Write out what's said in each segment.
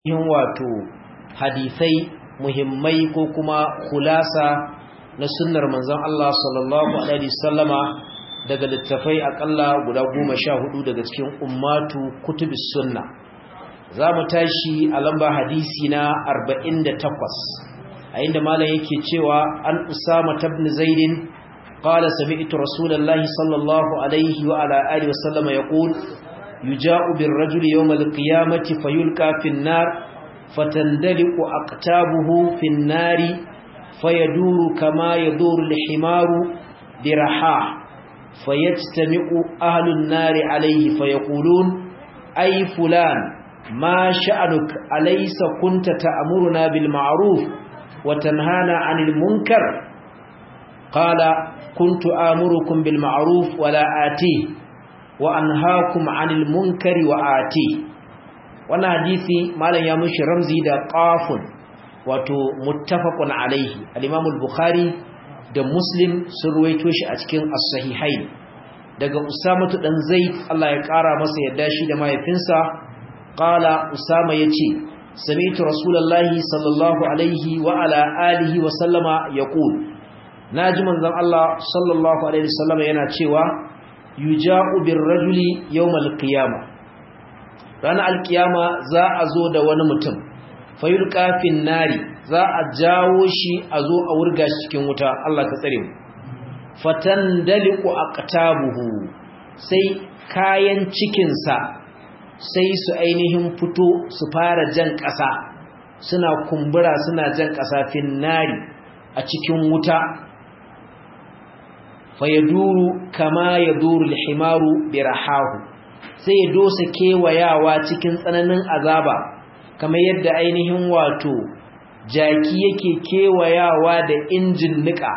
yin wato hadisai muhimmai ko kuma kulasa na sunnar manzon Allah sallallahu alaihi wasallama daga littafai akalla guda goma sha hudu daga cikin ummatu kutubis sunna za mu tashi a lamba hadisi na 48 a inda malam yake cewa an usama tabn zaidin qala sami'tu rasulullahi sallallahu alaihi wa ala alihi wasallama yaqul يجاء بالرجل يوم القيامة فيلقى في النار فتندلق أقتابه في النار فيدور كما يدور الحمار برحاه فيجتمع أهل النار عليه فيقولون أي فلان ما شأنك أليس كنت تأمرنا بالمعروف وتنهانا عن المنكر قال كنت آمركم بالمعروف ولا آتيه wa anhaakum 'anil munkari wa ati wannan hadisi malam ya mushi ramzi da qafun wato muttafaqun alaihi al-imam al-bukhari da muslim sun ruwaito shi a cikin as-sahihain daga usama dan zaid Allah ya kara masa yadda shi da mahaifinsa qala usama yace sami'tu rasulullahi sallallahu alaihi wa ala alihi wa sallama yaqul naji manzon Allah sallallahu alaihi wasallama yana cewa yuja'u birrajuli yawmal qiyama ranar alkiyama za a zo da wani mutum fayul kafin nari za a jawo shi a zo a wurga shi cikin wuta Allah ka tsare mu fatan daliku aqtabuhu sai kayan cikin sa sai su ainihin fito su fara jan ƙasa suna kumbura suna jan ƙasa fin nari a cikin wuta fayaduru kama ya duru lihimaru birahahu sai ya dosa kewayawa cikin tsananin azaba kamar yadda ainihin wato jaki yake kewayawa da injin nika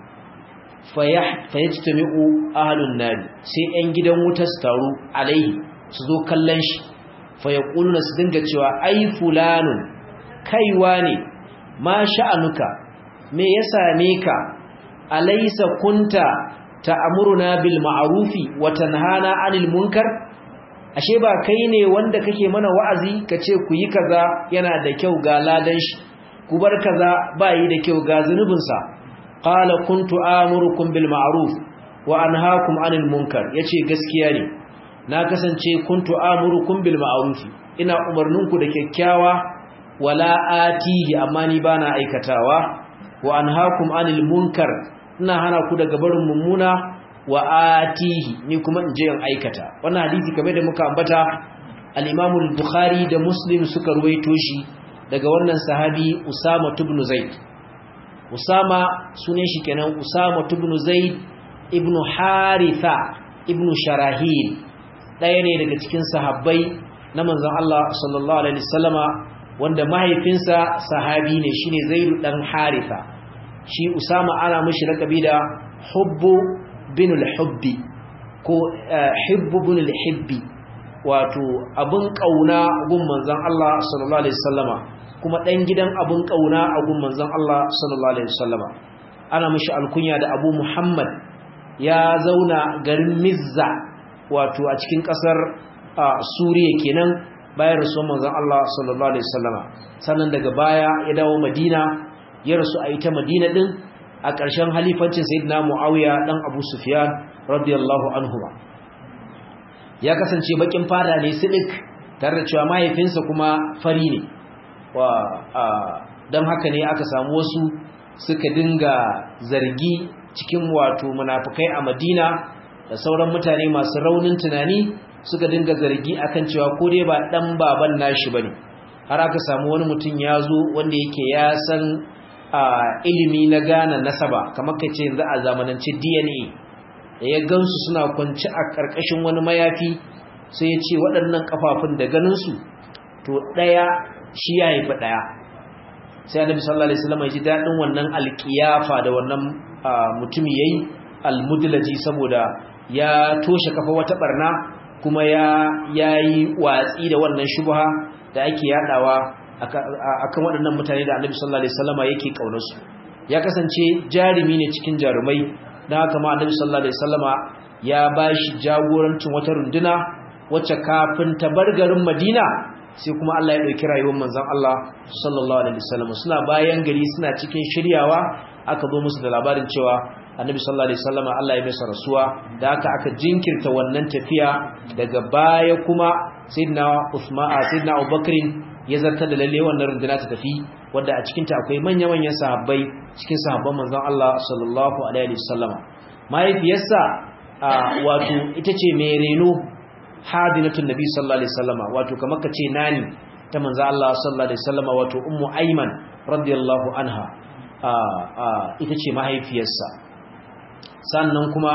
fayajtami'u ahlun nari sai 'yan gidan wuta su taru alaihi su zo kallon shi fayaquluna su dinga cewa ai fulanun kaiwa ne ma sha'anuka me ya same ka alaysa kunta ta'muruna bil ma'rufi wa tanhana 'anil munkar ashe ba kai ne wanda kake mana wa'azi kace ku yi kaza yana da kyau ga ladan shi ku bar kaza ba yi da kyau ga zunubin sa qala kuntu amurukum bil ma'ruf wa anhaakum 'anil munkar yace gaskiya ne na kasance kuntu amurukum bil ma'ruf ina umarninku da kyakkyawa wala atihi amma ni bana aikatawa wa anhaakum 'anil munkar ina hana ku daga barin mummuna wa atihi ni kuma in je in aikata wannan hadisi kamar da muka ambata al-Imam al-Bukhari da Muslim suka ruwaito shi daga wannan sahabi Usama ibn Zaid Usama sunan shi kenan Usama ibn Zaid ibn Haritha ibn Sharahil daya ne daga cikin sahabbai na manzon Allah sallallahu alaihi wasallama wanda mahaifinsa sahabi ne shine Zaid dan Haritha shi Usama ana mishi lakabi da Hubbu bin al-Hubbi ko Hibbu bin al-Hibbi wato abun kauna gun manzon Allah sallallahu alaihi wasallama kuma dan gidan abun kauna a gun manzon Allah sallallahu alaihi wasallama ana mishi alkunya da Abu Muhammad ya zauna garin Mizza wato a cikin kasar Suriya kenan bayan rasuwar manzon Allah sallallahu alaihi wasallama sannan daga baya ya dawo Madina ya rasu a ita madina din a ƙarshen halifancin sayyidina muawiya dan abu sufyan radiyallahu anhu ya kasance bakin fada ne sidik tare da cewa mahaifinsa kuma fari ne wa dan haka ne aka samu wasu suka dinga zargi cikin wato munafikai a madina da sauran mutane masu raunin tunani suka dinga zargi akan cewa ko dai ba dan baban nashi bane har aka samu wani mutum ya zo wanda yake ya san a ilimi na gane nasaba kamar ka ce yanzu a zamanance DNA da ya gansu suna kwanci a ƙarƙashin wani mayafi sai ya ce waɗannan ƙafafun da ganinsu to ɗaya shi ya haifi ɗaya sai annabi sallallahu alaihi wasallam ya ji daɗin wannan alƙiyafa da wannan mutumi yayi almudlaji saboda ya toshe kafa wata barna kuma ya yayi watsi da wannan shubha da ake yadawa akan waɗannan mutane da annabi sallallahu alaihi wasallama yake kaunarsu ya kasance jarumi ne cikin jarumai dan haka ma annabi sallallahu alaihi wasallama ya bashi jagorancin wata runduna wacce kafin ta bar garin Madina sai kuma Allah ya dauki rayuwar manzon Allah sallallahu alaihi wasallam suna bayan gari suna cikin shiryawa aka zo musu da labarin cewa annabi sallallahu alaihi wasallam Allah ya masa rasuwa da aka aka jinkirta wannan tafiya daga baya kuma sayyidina Uthman sayyidina Abubakar ya zartar da lalle wannan runduna ta tafi wanda a cikin ta akwai manya-manyan sahabbai cikin sahabban manzon Allah sallallahu alaihi wasallam mahaifiyarsa wato ita ce mai reno hadinatun nabi sallallahu alaihi wasallam wato kamar kace nani ta manzon Allah sallallahu alaihi wasallam wato ummu ayman radiyallahu anha ita ce mahaifiyarsa sannan kuma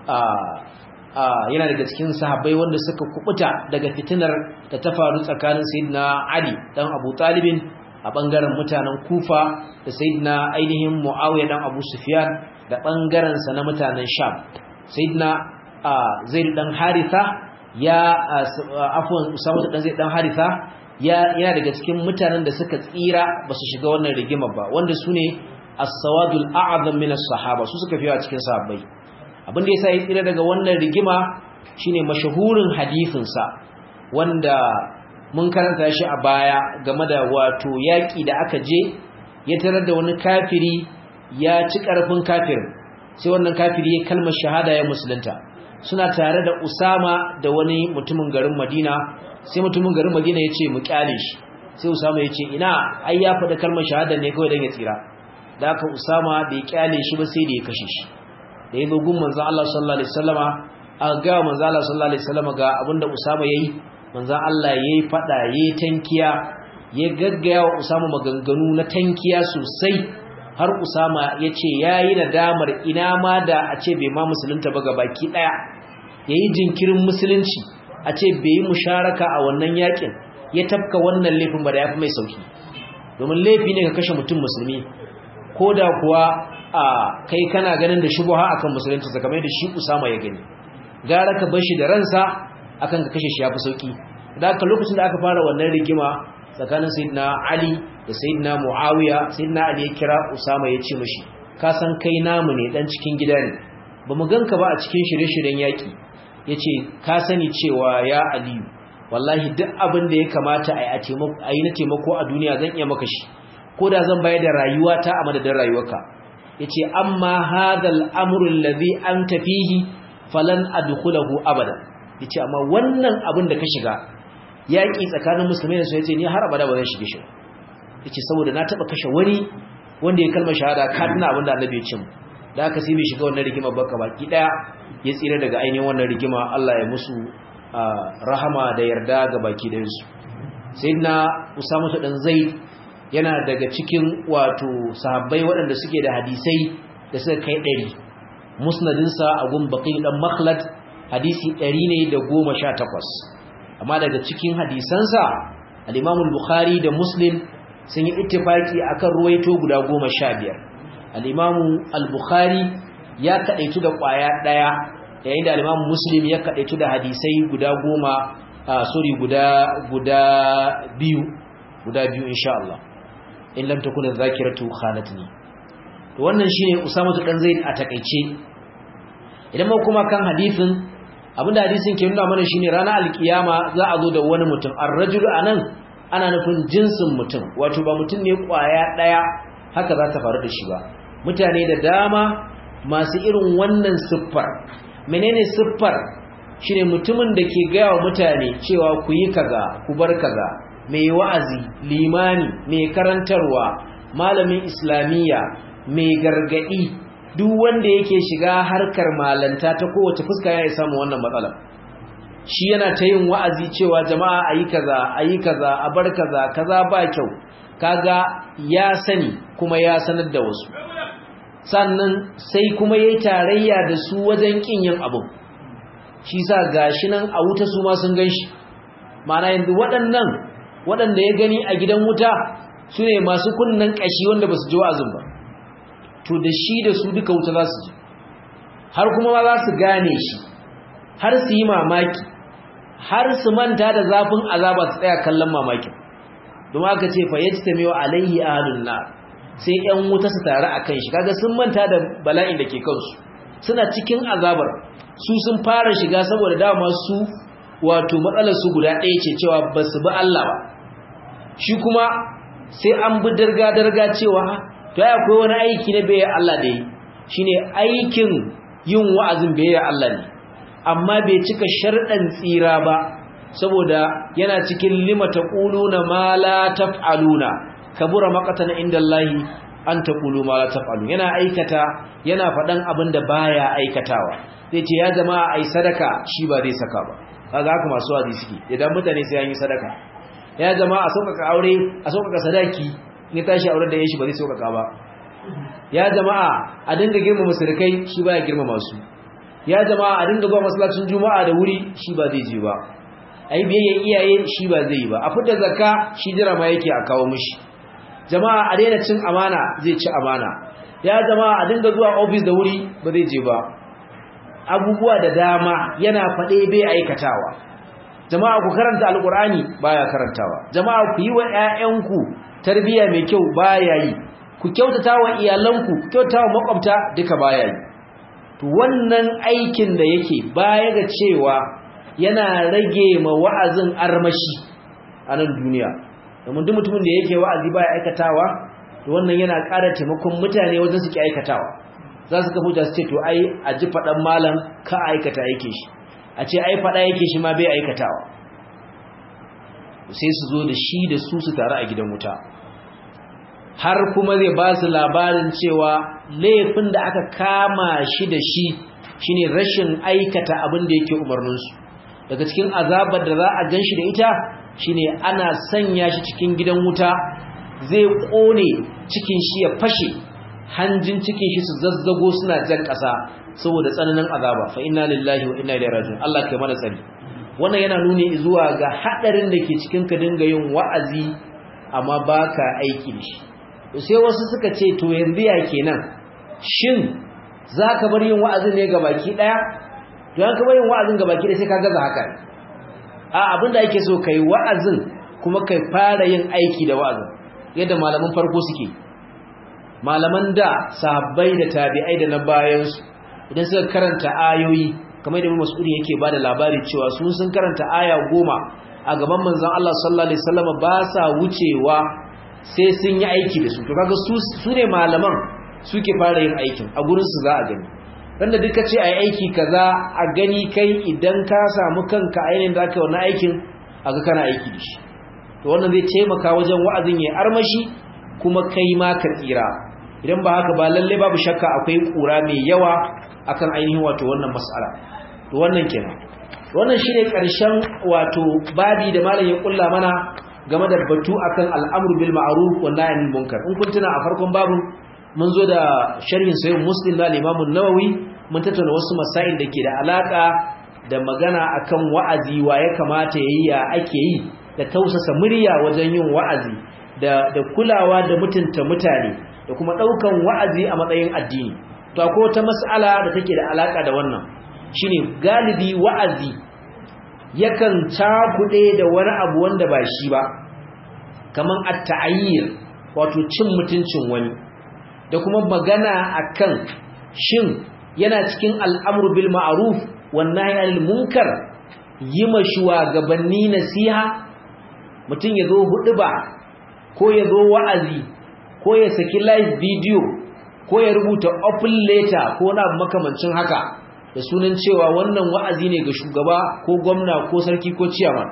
yana daga cikin sahabbai wanda suka kubuta daga fitinar da ta faru tsakanin sayyidina Ali dan Abu Talibin a bangaren mutanen Kufa da sayyidina ainihin Muawiya dan Abu Sufyan da bangaren sa na mutanen Sham sayyidina Zaid dan Haritha ya afwan Usama dan Zaid dan Haritha ya yana daga cikin mutanen da suka tsira basu shiga wannan rigima ba wanda sune as-sawadul a'zam min as-sahaba su suka fiya cikin sahabbai abin da yasa ya tsira daga wannan rigima shine mashahurin hadisin sa wanda mun karanta shi a baya game da wato yaki da aka je ya tarar da wani kafiri ya ci karfin kafirin sai wannan kafiri ya kalmar shahada ya musulunta suna tare da Usama da wani mutumin garin Madina sai mutumin garin Madina ya ce mu kyale shi sai Usama ya ce ina ai ya faɗa kalmar shahada ne kawai dan ya tsira da aka Usama bai kyale shi ba sai da ya kashe shi da ya gun manzon Allah sallallahu alaihi wasallama a ga manzon Allah sallallahu alaihi wasallama ga abinda Usama yayi manzon Allah yayi fada yayi tankiya ya gaggaya wa Usama maganganu na tankiya sosai har Usama yace yayi nadamar ina ma da a ce bai ma musulunta ba ga baki daya yayi jinkirin musulunci a ce bai yi musharaka a wannan yakin ya tafka wannan laifin ba da yafi mai sauki domin laifi ne ka kashe mutum musulmi koda kuwa a kai kana ganin da shubha akan musulunci kamar da shi Usama ya gani gara ka bar shi da ransa akan ka kashe shi yafi sauki da haka lokacin da aka fara wannan rigima tsakanin sayyidina Ali da sayyidina Muawiya sayyidina Ali ya kira Usama ya ce mishi ka san kai namu ne dan cikin gida ne bamu ganka ba a cikin shirye-shiryen yaki yace ka sani cewa ya Aliyu wallahi duk abin da ya kamata a yi na taimako a duniya zan iya maka shi ko da zan bayar da rayuwata a madadin rayuwarka yace amma hadal amru alladhi anta fihi falan adkhulahu abada yace amma wannan abin da ka shiga yaki tsakanin musulmai da su yace ni har abada ba zan shige shi yace saboda na taba kashe wani wanda ya kalmar shahada ka tuna abin da Annabi ya ce mu da aka sai bai shiga wannan rigima baka baki daya ya tsira daga ainihin wannan rigima Allah ya musu rahama da yarda ga baki da su sayyidina Usama dan Zaid yana daga cikin wato sahabbai waɗanda suke da hadisai da suka kai ɗari musnadinsa a gun baƙi ɗan makhlad hadisi ɗari ne da goma sha takwas amma daga cikin hadisansa al'imamul bukhari da muslim sun yi ittifaki akan ruwaito guda goma sha biyar al'imamu al-bukhari ya kaɗaitu da ƙwaya ɗaya yayin da al'imamu muslim ya kaɗaitu da hadisai guda goma sorry guda guda biyu guda biyu insha Allah in lam takuna zakiratu khalatni to wannan shine Usama dan Zaid a takeice idan mu kuma kan hadisin abinda hadisin ke nuna mana shine ranar alkiyama za a zo da wani mutum ar-rajulu anan ana nufin jinsin mutum wato ba mutum ne kwaya daya haka za ta faru da shi ba mutane da dama masu irin wannan siffar menene siffar shine mutumin da ke gaya wa mutane cewa ku yi kaza ku bar kaza mai wa'azi limani mai karantarwa malamin islamiyya mai gargadi duk wanda yake shiga harkar malanta ta kowace fuska ya samu wannan matsala shi yana ta yin wa'azi cewa jama'a ayi kaza ayi kaza a bar kaza kaza ba kyau kaga ya sani kuma ya sanar da wasu sannan sai kuma yayi tarayya da su wajen kin yin abu shi sa gashi nan a wuta su ma sun ganshi ma'ana yanzu waɗannan waɗanda ya gani a gidan wuta su ne masu kunnen ƙashi wanda ba su ji wa'azin ba to da shi da su duka wuta za su ji har kuma ma za su gane shi har su yi mamaki har su manta da zafin azaba su tsaya kallon mamakin domin aka ce fa yaji ta mewa alaihi ahlun nar sai yan wuta su tare a kan shi kaga sun manta da bala'in da ke kansu suna cikin azabar su sun fara shiga saboda dama su wato matsalar su guda ɗaya ce cewa ba su bi Allah ba shi kuma sai an bi darga-darga cewa to ya akwai wani aiki na bai Allah da yi shine aikin yin wa'azin bai Allah ne amma bai cika sharɗan tsira ba saboda yana cikin lima taquluna ma la taf'aluna kabura maqatan indallahi an taqulu ma la taf'alun yana aikata yana faɗan abin da baya aikatawa zai ce ya jama'a ai sadaka shi ba zai saka ba kaga haka masu wa'azi suke idan mutane sai an yi sadaka ya jama'a a sauƙaƙa aure a sauƙaƙa sadaki in tashi aure da yashi ba zai sauƙaƙa ba ya jama'a a dinga girmama surukai shi baya girmama su ya jama'a a dinga zuwa masallacin juma'a da wuri shi ba zai je ba ai biyayyen iyaye shi ba zai yi ba a fitar zakka shi jira ma yake a kawo mishi jama'a a daina cin amana zai ci amana ya jama'a a dinga zuwa office da wuri ba zai je ba abubuwa da dama yana faɗe bai aikatawa jama'a ku karanta alkur'ani baya karantawa jama'a ku yi wa ƴaƴanku tarbiyya mai kyau baya yi ku kyautata wa iyalanku ku kyautata wa makwabta duka baya yi to wannan aikin da yake baya ga cewa yana rage ma wa'azin armashi a nan duniya domin duk mutumin da yake wa'azi baya aikatawa to wannan yana ƙara taimakon mutane wajen su ki aikatawa za su kafa hujja su ce to ai a ji faɗan malam ka aikata yake shi a ce ai faɗa yake shi ma bai aikatawa sai su zo da shi da su su tare a gidan wuta har kuma zai ba su labarin cewa laifin da aka kama shi da shi shine rashin aikata abin da yake umarninsu daga cikin azabar da za a gan shi da ita shine ana sanya shi cikin gidan wuta zai ƙone cikin shi ya fashe hanjin cikin shi su zazzago suna jan ƙasa saboda tsananin azaba fa inna lillahi wa inna ilaihi raji'un Allah kai mana tsari wannan yana nuni zuwa ga hadarin da ke cikin ka dinga yin wa'azi amma baka aiki da shi sai wasu suka ce to yanzu ya kenan shin zaka bar yin wa'azin ne gabaki daya to an ka bar yin wa'azin gabaki daya sai ka gaza haka a abinda ake so kai wa'azin kuma kai fara yin aiki da wa'azin yadda malaman farko suke malaman da sahabbai da tabi'ai da na bayansu idan suka karanta ayoyi kamar da mas'udi yake bada labari cewa sun sun karanta aya goma a gaban manzon Allah sallallahu alaihi wasallam ba sa wucewa sai sun yi aiki da su to kaga su su ne malaman suke fara yin aikin a gurin su za a gani wanda duka ce ai aiki kaza a gani kai idan ka samu kanka a yayin da aka yi wannan aikin aga kana aiki da shi to wannan zai taimaka wajen wa'azin ya armashi kuma kai ma ka tsira idan ba haka ba lalle babu shakka akwai kura mai yawa akan ainihin wato wannan mas'ala to wannan kenan wannan shine karshen wato babi da malam ya kulla mana game da batu akan al'amru bil ma'ruf wa nahy anil munkar in kun tuna a farkon babin mun zo da sharhin sahih muslim da Imam an-Nawawi mun tattauna wasu masail da ke da alaka da magana akan wa'azi wa ya kamata yayi ya ake yi da tausasa murya wajen yin wa'azi da da kulawa da mutunta mutane da kuma daukan wa'azi a matsayin addini to akwai wata mas'ala da take da alaka da wannan shine galibi wa'azi yakan cakuɗe da wani abu wanda ba shi ba kaman at-ta'ayyir wato cin mutuncin wani da kuma magana akan shin yana cikin al'amru bil ma'ruf wan nahy anil munkar yima shugabanni nasiha mutun yazo huɗuba ko yazo wa'azi ko ya saki live video ko ya rubuta open letter ko na makamancin haka da sunan cewa wannan wa'azi ne ga shugaba ko gwamna ko sarki ko ciyaman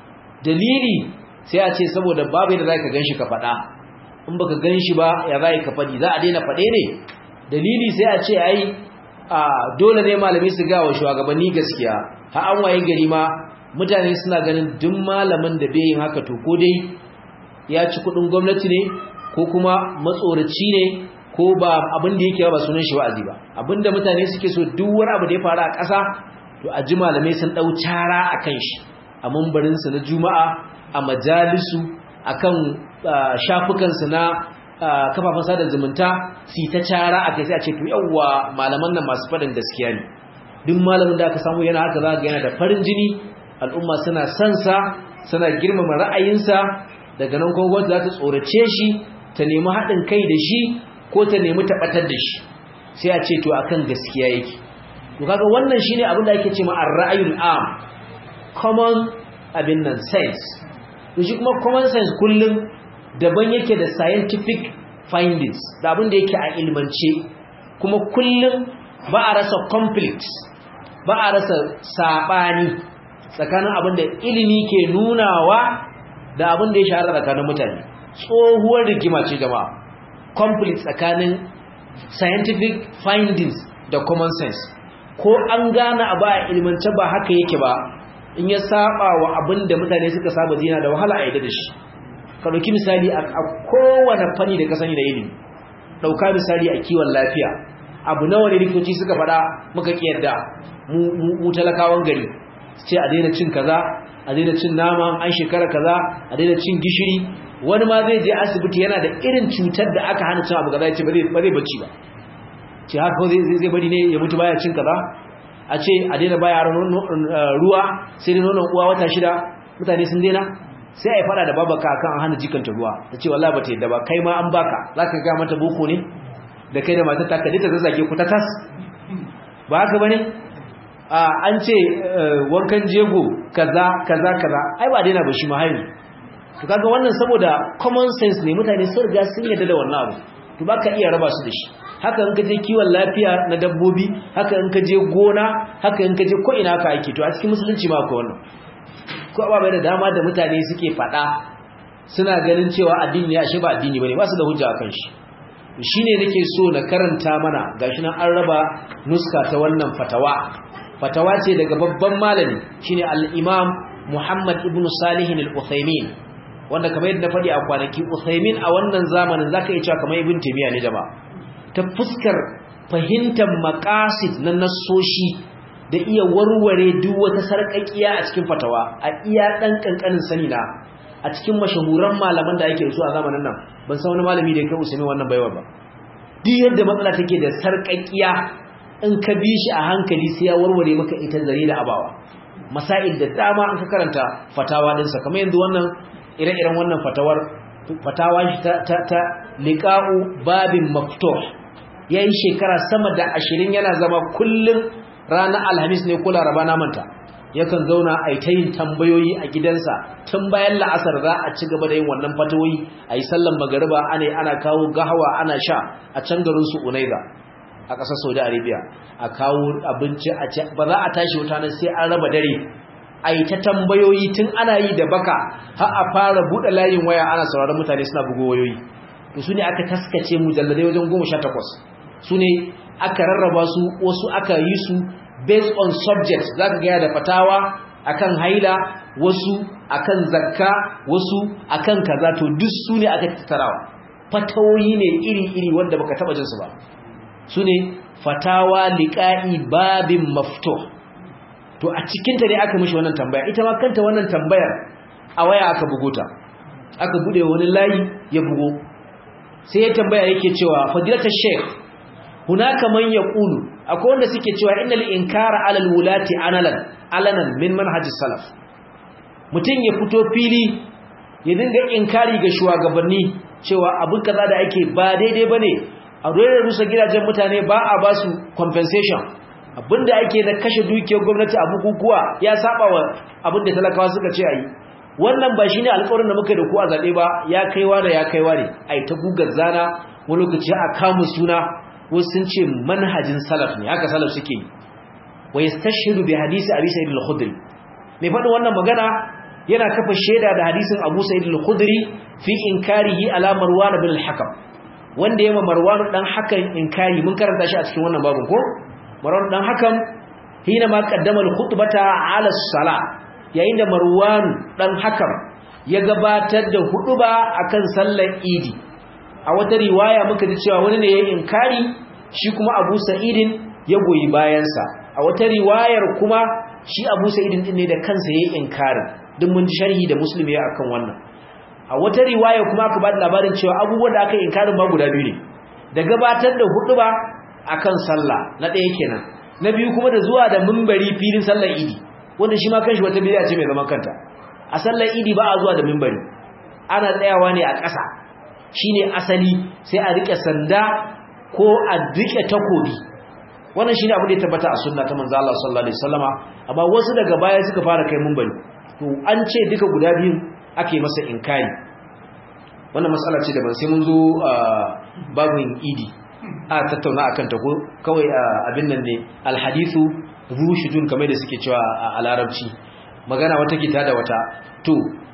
dalili sai a ce saboda babu da zaka ganshi ka faɗa in baka ganshi ba ya zai ka faɗi za a daina faɗe ne dalili sai a ce ai a dole ne malami su ga wa shugabanni gaskiya ha an waye gari ma mutane suna ganin duk malamin da bai yin haka to ko dai ya ci kuɗin gwamnati ne ko kuma matsoraci ne ko ba abin da yake ba sunan shi wa'azi ba abinda mutane suke so duk wani abu da ya faru a ƙasa to a ji malamai sun dau cara akan shi a mambarin su na juma'a a majalisu akan shafukan su na kafafen sada zumunta su ta cara akai sai a ce to yawa malaman nan masu faɗin gaskiya ne duk malamin da aka samu yana haka za ga yana da farin jini al'umma suna son sa suna girmama ra'ayinsa daga nan kuma gwamnati za ta tsorace shi ta nemi haɗin kai da shi ko ta nemi tabbatar da shi sai a ce to akan gaskiya yake to kaga wannan shine abin da ake cewa ar-ra'yul am common abin nan sense to shi kuma common sense kullum daban yake da scientific findings da abin da yake a ilmance kuma kullum ba a rasa conflict ba a rasa sabani tsakanin abin da ilimi ke nunawa da abin da ya shahara tsakanin mutane tsohuwar rigima ce jama'a conflict tsakanin scientific findings da common sense ko an gane abu a ilmance ba haka yake ba in ya saba wa abin da mutane suka saba dina da wahala a yadda da shi ka ɗauki misali a kowane fanni da ka sani da ilimi ɗauka misali a kiwon lafiya abu nawa ne likitoci suka faɗa muka yarda mu talakawan gari ce a daina cin kaza a daina cin nama an shekara kaza a daina cin gishiri wani ma zai je asibiti yana da irin cutar da aka hana cin abu kaza ya ce ba zai bacci ba ce haka zai bari ne ya mutu baya cin kaza a ce a daina baya ruwa sai da nonon uwa wata shida mutane sun daina sai a yi fada da babaka kan an hana jikanta ruwa ta ce wallahi ba ta yadda ba kai ma an baka za ka ga mata boko ne da kai da matar ta kaji ta zazzage ku ta tas ba haka bane an ce wankan jego kaza kaza kaza ai ba daina ba shi ma haini to kaga wannan saboda common sense ne mutane sun riga sun yadda da wannan abu to baka iya raba su da shi haka in ka je kiwon lafiya na dabbobi haka in ka je gona haka in ka je ko ina ka aiki to a cikin musulunci ma akwai wannan ko ababai da dama da mutane suke faɗa suna ganin cewa addini ya shi ba addini bane ba su da hujja akan shi shine nake so na karanta mana gashi nan an raba nuska ta wannan fatawa fatawa ce daga babban malami shine al-Imam Muhammad ibn Salih al-Uthaymeen wanda kamar yadda na faɗi a kwanaki Uthaymeen a wannan zamanin zaka iya cewa kamar Ibn Taymiyyah ne jama'a ta fuskar fahimtar maqasid na nassoshi da iya warware duk wata sarƙaƙiya a cikin fatawa a iya dan kankanin sani na a cikin mashahuran malaman da ake su a zamanin nan ban san wani malami da ya kai Usaimin wannan baiwa ba duk yadda matsala take da sarƙaƙiya in ka bi shi a hankali sai ya warware maka ita zare da abawa masail da dama an ka karanta fatawa dinsa kamar yanzu wannan ire-iren wannan fatawar fatawa shi ta ta, ta liqa'u babin maftuh yayi shekara sama da 20 yana zama kullum ranar alhamis ne ko laraba na manta yakan zauna a ta yin tambayoyi a gidansa tun bayan la'asar za a ci gaba da yin wannan fatawoyi a yi sallan magariba ana ana kawo gahawa ana sha a can garin su unaiza a ƙasar saudi arabia a kawo abinci a ci ba za a tashi wuta nan sai an raba dare a yi ta tambayoyi tun ana yi da baka har a fara buɗe layin waya ana sauraron mutane suna bugo wayoyi to su ne aka taskace mujalladai wajen goma sha takwas su ne aka rarraba su wasu aka yi su based on subject za ka gaya da fatawa akan haila wasu akan zakka wasu akan kaza to duk su ne aka tattarawa fatawoyi ne iri-iri wanda baka taba jinsu ba su ne fatawa liƙa'i babin mafto to a cikinta ne aka mishi wannan tambaya ita ma kanta wannan tambayar a waya aka bugo ta aka bude wani layi ya bugo sai ya tambaya yake cewa fadilatar sheikh hunaka man yaqulu akwai wanda suke cewa innal inkara alal wulati analan alanan min manhajis salaf mutun ya fito fili ya dinga inkari ga shugabanni cewa abin kaza da ake ba daidai bane a dole rusa gidajen mutane ba a ba su compensation abinda ake na kashe dukiyar gwamnati a bukukuwa ya saba wa abinda talakawa suka ce ayi wannan ba shine alƙawarin da muka da ku a zabe ba ya kaiwa da ya kaiwa ne ai ta gugar zana wani lokaci a kamu suna wasu sun ce manhajin salaf ne haka salaf suke yi wa yastashhidu bi hadisi abi sa'id al-khudri mai faɗin wannan magana yana kafa shaida da hadisin abu sa'id al-khudri fi inkarihi ala marwan bin al-hakam wanda yema marwan dan hakan inkari mun karanta shi a cikin wannan babin ko marwan dan hakam hina ma qaddama al-khutbata ala as-salah yayin da marwan dan hakam ya gabatar da huduba akan sallar idi a wata riwaya muka ji cewa wani ne ya inkari shi kuma Abu Sa'idin ya goyi bayansa a wata riwayar kuma shi Abu Sa'idin din ne da kansa ya inkari duk mun ji sharhi da Muslimi ya akan wannan a wata riwaya kuma aka ba da labarin cewa abubuwan da aka inkarin ma guda biyu ne da gabatar da huduba akan sallah na ɗaya kenan na biyu kuma da zuwa da mimbari filin sallar idi wanda shi ma kanshi wata bid'a ce mai zaman kanta a sallar idi ba a zuwa da mimbari ana tsayawa ne a ƙasa shine asali sai a rike sanda ko a rike takobi wannan shine abin da ya tabbata a sunna ta manzo Allah sallallahu alaihi wasallama amma wasu daga baya suka fara kai mun bari to an ce duka guda biyun ake masa inkari wannan matsala ce daban sai mun zo babin idi a tattauna akan ta ko kawai abin nan ne alhadithu rushidun kamar da suke cewa a larabci magana wata kita da wata to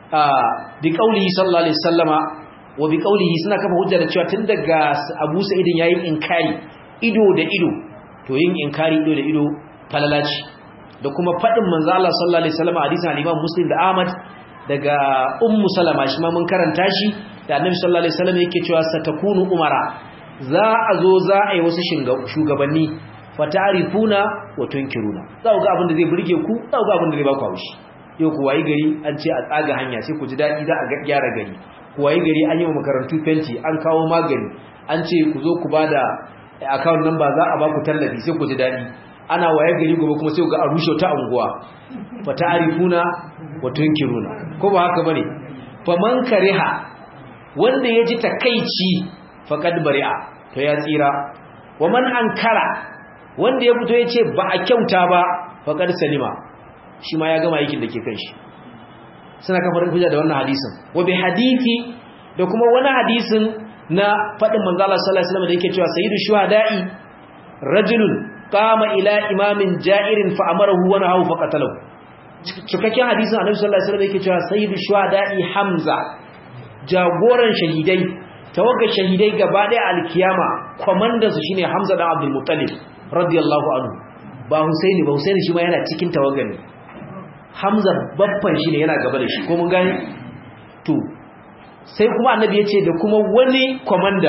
bi qaulihi sallallahu alaihi wasallama wa bi qaulihi suna kafa hujja da cewa tun daga Abu Sa'id yayin inkari ido da ido to yin inkari ido da ido falalaci da kuma fadin manzo Allah sallallahu alaihi wasallama hadisin al-Imam Muslim da Ahmad daga Ummu Salama shi ma mun karanta shi da Annabi sallallahu alaihi wasallam yake cewa satakunu umara za a zo za a yi wasu shugabanni fatarifuna wa tunkiruna za ku ga abin da zai burge ku za ku ga abin da zai ba ku haushi yau ku wayi gari an ce a tsaga hanya sai ku ji daɗi za a gyara gari ku wayi gari an yi wa makarantu fenti an kawo magani an ce ku zo ku bada account number za a ba ku tallafi sai ku ji daɗi ana waye gari gobe kuma sai ku ga a rushe ta unguwa fatarifuna wa tunkiruna ko ba haka bane faman kariha wanda ya ji takaici faqad bari'a to ya tsira wa man ankara wanda ya fito ya ce ba a kyauta ba faqad salima shi ma ya gama aikin da ke kan shi suna kafarin hujja da wannan hadisin wa bi hadisi da kuma wani hadisin na fadin manzo Allah sallallahu alaihi wasallam da yake cewa sayyidu shuhada'i rajulun qama ila imamin ja'irin fa amarahu wa nahahu fa qatalahu cikakken hadisin annabi sallallahu alaihi wasallam yake cewa sayyidu shuhada'i hamza jagoran shahidai tawaga shahidai gaba daya alkiyama komanda su shine hamza dan abdul muttalib radiyallahu anhu ba husaini ba husaini shi ma yana cikin tawagan ne hamza babban shi ne yana gaba da shi ko mun gani to sai kuma annabi ya ce da kuma wani komanda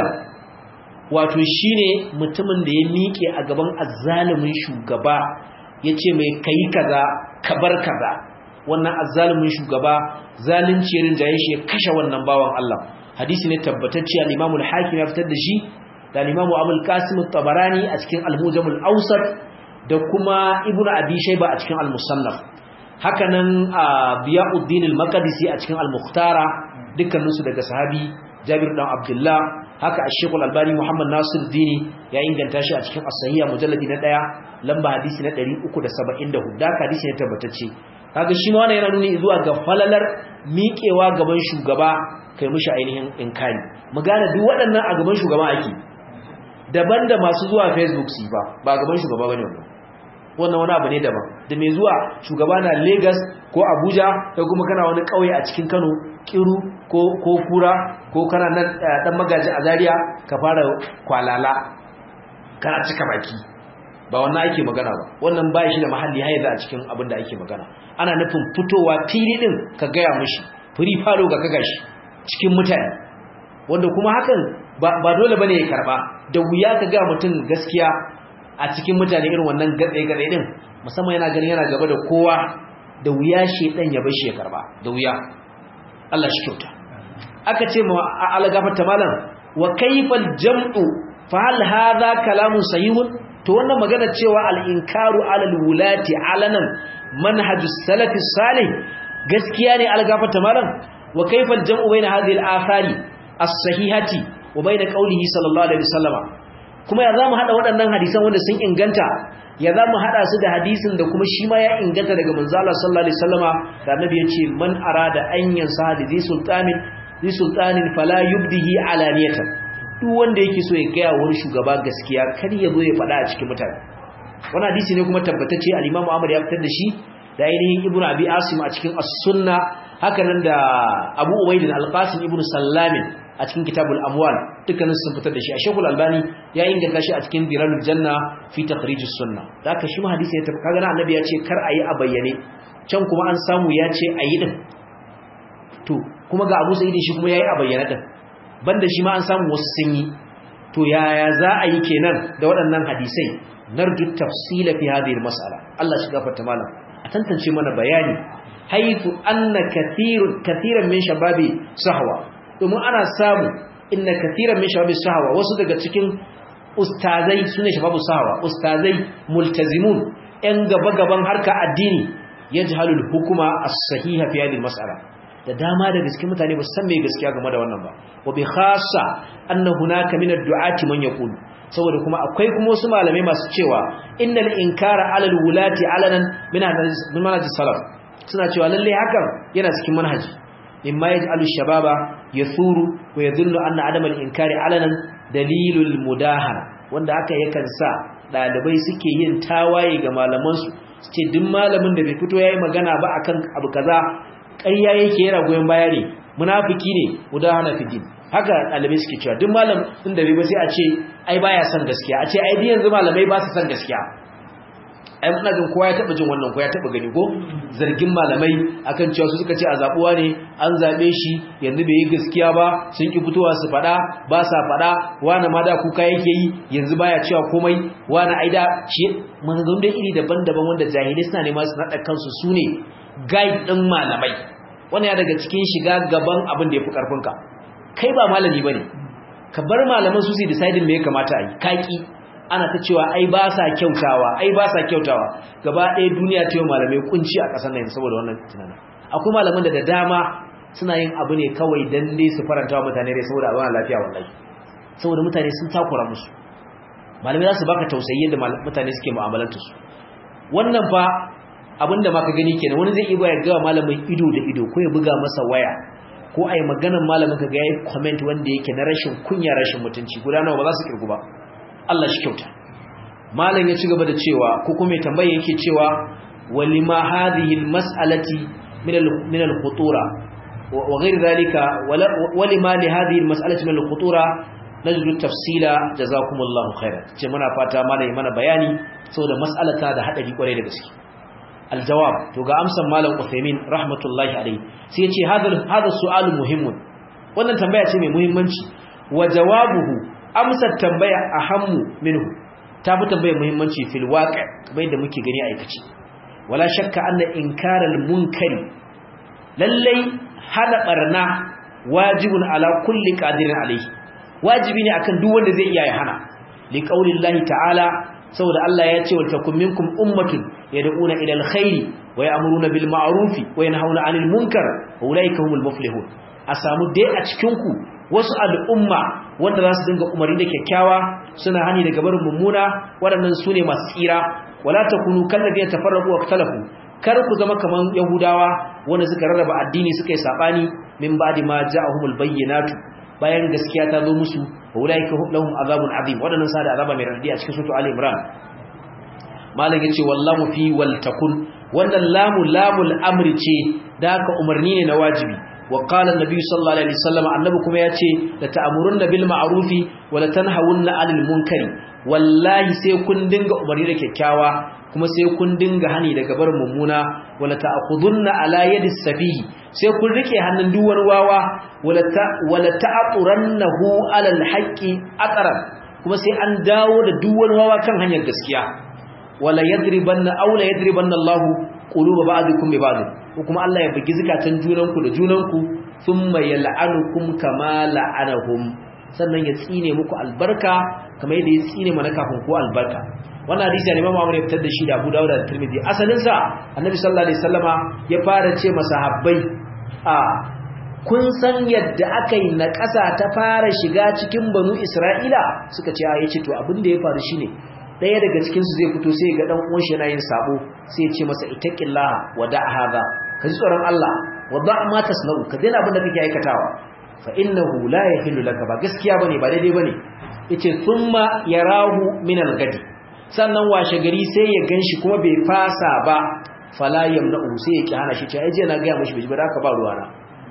wato shine mutumin da ya miƙe a gaban azzalumin shugaba ya ce mai kai kaza ka bar kaza wannan azzalumin shugaba zalunci ya rinjaye shi ya kashe wannan bawan Allah hadisi ne tabbatacce al-Imam al-Hakim ya fitar da shi da al-Imam Abul Qasim at-Tabarani a cikin al-Mujam al-Awsat da kuma Ibn Abi Shayba a cikin al-Musannaf hakanan Biyauddin al-Maqdisi a cikin al-Mukhtara dukkaninsu daga sahabi Jabir dan Abdullah haka Sheikh al-Albani Muhammad Nasir Dini ya inganta shi a cikin as-Sahih mujalladi na 1 lamba hadisi na 374 da hadisi ne tabbatacce kaga shi ma wannan yana nuni zuwa ga falalar miƙewa gaban shugaba kai mishi ainihin inkari mu gane duk waɗannan a gaban shugaba ake daban da masu zuwa Facebook su ba ba gaban shugaba bane wannan wannan wani abu ne daban da mai zuwa shugaba na Lagos ko Abuja ko kuma kana wani kauye a cikin Kano Kiru ko ko Kura ko kana nan dan magaji a Zaria ka fara kwalala kana cika baki ba wannan ake magana ba wannan ba shi da mahalli har yanzu a cikin abin da ake magana ana nufin fitowa fili din ka gaya mishi free falo ga kaga shi cikin mutane wanda kuma hakan ba dole bane ya karba da wuya ka ga mutum gaskiya a cikin mutane irin wannan gatsai-gatsai din musamman yana ganin yana gaba da kowa da wuya shedan ya bashi ya karba da wuya Allah shi kyauta aka ce ma algafarta malam wa kayfal jam'u fa hal hadha kalamun sahihun to wannan magana cewa al-inkaru alal wulati alanan manhajus salafi salih gaskiya ne algafarta malam wa kayfal jam'u baina hadhihi al-athari as-sahihati wa baina qawlihi sallallahu alaihi wasallama kuma ya zamu hada waɗannan hadisan wanda sun inganta ya zamu hada su da hadisin da kuma shi ma ya inganta daga manzo Allah sallallahu alaihi wasallama da annabi yace man arada an yansa da zi sultanin zi sultanin fala yubdihi alaniyatan duk wanda yake so ya gaya wani shugaba gaskiya kar ya zo ya faɗa a cikin mutane wannan hadisi ne kuma tabbatacce al-Imam Ahmad ya fitar da shi da ainihin Ibn Abi Asim a cikin As-Sunna haka nan da Abu Ubayd al-Qasim Ibn Sallamin a cikin kitabul amwal dukkanin sun fitar da shi a shekul albani ya inganta shi a cikin diralul janna fi takhrijus sunna da haka shi ma hadisi ya tafi kaga na annabi ya ce kar ayi a bayyane can kuma an samu ya ce ayi din to kuma ga Abu Sa'id shi kuma yayi a bayyane din banda shi ma an samu wasu sun yi to yaya za a yi kenan da waɗannan hadisai narju tafsila fi hadhihi mas'ala Allah shi gafarta malam a tantance mana bayani haythu anna kathirun kathiran min shababi sahwa domin ana samu inna kathiran min shababi sahwa wasu daga cikin ustazai sune shababu sahwa ustazai multazimun yan gaba gaban harka addini yajhalul hukuma as-sahiha fi hadhihi mas'ala da dama daga cikin mutane ba su san me gaskiya game da wannan ba wa bi khassa anna hunaka min ad-du'ati man yaqulu saboda kuma akwai kuma wasu malamai masu cewa innal inkara alal wulati alanan min manhaj salaf suna cewa lalle hakan yana cikin manhaji mimma yaj'alu shababa yathuru wa yadhunnu anna adam al-inkari alanan dalilul mudahara wanda haka yakan sa dalibai suke yin tawaye ga malaman su ce duk malamin da bai fito yayi magana ba akan abu kaza ƙarya yake yana goyen baya ne munafiki ne mudahana fi din haka dalibai suke cewa duk malam din da bai ba sai a ce ai baya son gaskiya a ce ai dai yanzu malamai ba su son gaskiya ai muna jin kowa ya taba jin wannan ko ya taba gani ko zargin malamai akan cewa su suka ce a zabuwa ne an zabe shi yanzu bai yi gaskiya ba sun ki fitowa su fada ba sa fada wani ma da kuka yake yi yanzu baya cewa komai wani aida shi manzon da iri daban-daban wanda jahilai suna nema su nada kansu sune guide din malamai wannan ya daga cikin shiga gaban abin da yafi karfinka kai ba malami bane ka bar malaman su su decide me ya kamata a yi kaki ana ta cewa ai ba sa kyautawa ai ba sa kyautawa gaba ɗaya duniya ta yi malamai kunci a ƙasar nan saboda wannan tunanin akwai malaman da da dama suna yin abu ne kawai dan dai su faranta wa mutane rai saboda abin lafiya wallahi saboda mutane sun takura musu malamai za su baka tausayi yadda mutane suke mu'amalanta su wannan fa abin da maka gani kenan wani zai iya ya ga malamin ido da ido ko ya buga masa waya ko ai maganar malamin ka ga yayi comment wanda yake na rashin kunya rashin mutunci gudanarwa ba za su kirgu ba Allah shi kyauta malam ya ci gaba da cewa ko kuma tambaye yake cewa walima hadhihi almas'alati min min alkhutura wa ghayr dhalika walima li hadhihi almas'alati min alkhutura najdu tafsila jazakumullahu khairan ce muna fata malai mana bayani saboda mas'alata da hadari kwarai da gaske aljawab to ga amsan malam Uthaymeen rahmatullahi alayhi sai ya ce hadha hadha su'al muhimmun wannan tambaya ce mai muhimmanci wa jawabuhu amsar tambaya ahammu minhu ta fi tambaya muhimmanci fil waqi kamar yadda muke gani a aikace wala shakka anna inkaral munkari lallai hada barna wajibun ala kulli qadirin alayhi wajibi ne akan duk wanda zai iya ya hana li qaulillahi ta'ala saboda Allah ya ce wa takum minkum ummatun yad'una ila alkhairi wa ya'muruna bil ma'rufi wa yanhauna 'anil munkar wa ulaika humul muflihun a samu dai a cikin ku wasu al'umma wanda za su dinga umarni da kyakkyawa suna hani daga barin mummuna waɗannan su ne masu tsira wala takunu kallabiyar tafarraku wa talafu kar ku zama kaman yahudawa wanda suka rarraba addini suka yi sabani min ba'di ma ja'ahumul bayyinatu bayan gaskiya ta zo musu wa ulaika lahum azabun azim waɗannan sa da azaba mai raddi a cikin sura ali imran malam yace wallahu fi wal takun wannan lamu lamul amri ce da haka umarni ne na wajibi وقال النبي صلى الله عليه وسلم annabi kuma yace la ta'murunna bil ma'rufi wa la tanhawunna 'anil munkari wallahi sai kun dinga umarni da kyakkyawa kuma sai kun dinga hani daga bar mummuna wa la ta'khudunna 'ala yadi safihi sai kun rike hannun duwar wawa wa la ta'turannahu 'ala al-haqqi aqran kuma sai an dawo da duwar wawa kan hanyar gaskiya wala yadribanna aw la yadribanna Allahu quluba ba'dikum bi ba'd ko kuma Allah ya bugi zakatan junanku da junanku thumma yal'anukum kama la'anahum sannan ya tsine muku albarka kamar yadda ya tsine mana kafin ku albarka wannan hadisi ne Imam Ahmad ya fitar da shi da Abu Dawud da Tirmidhi asalin sa Annabi sallallahu alaihi wasallama ya fara ce masahabbai a kun san yadda aka yi na ƙasa ta fara shiga cikin banu Isra'ila suka ce a yace to abin da ya faru shine daya daga cikin su zai fito sai ga dan uwan shi yana yin sabo sai ya ce masa ittaqillaha wa da hadha ka ji tsoron Allah wa da ma tasnau ka daina abin da kake aikatawa fa innahu la yahillu laka ba gaskiya bane ba daidai bane yace thumma yarahu min al-gadi sannan washe gari sai ya ganshi kuma bai fasa ba fala yamna'u sai ya ki hana shi ce ai je na ga mishi bai ba da ka ba ruwana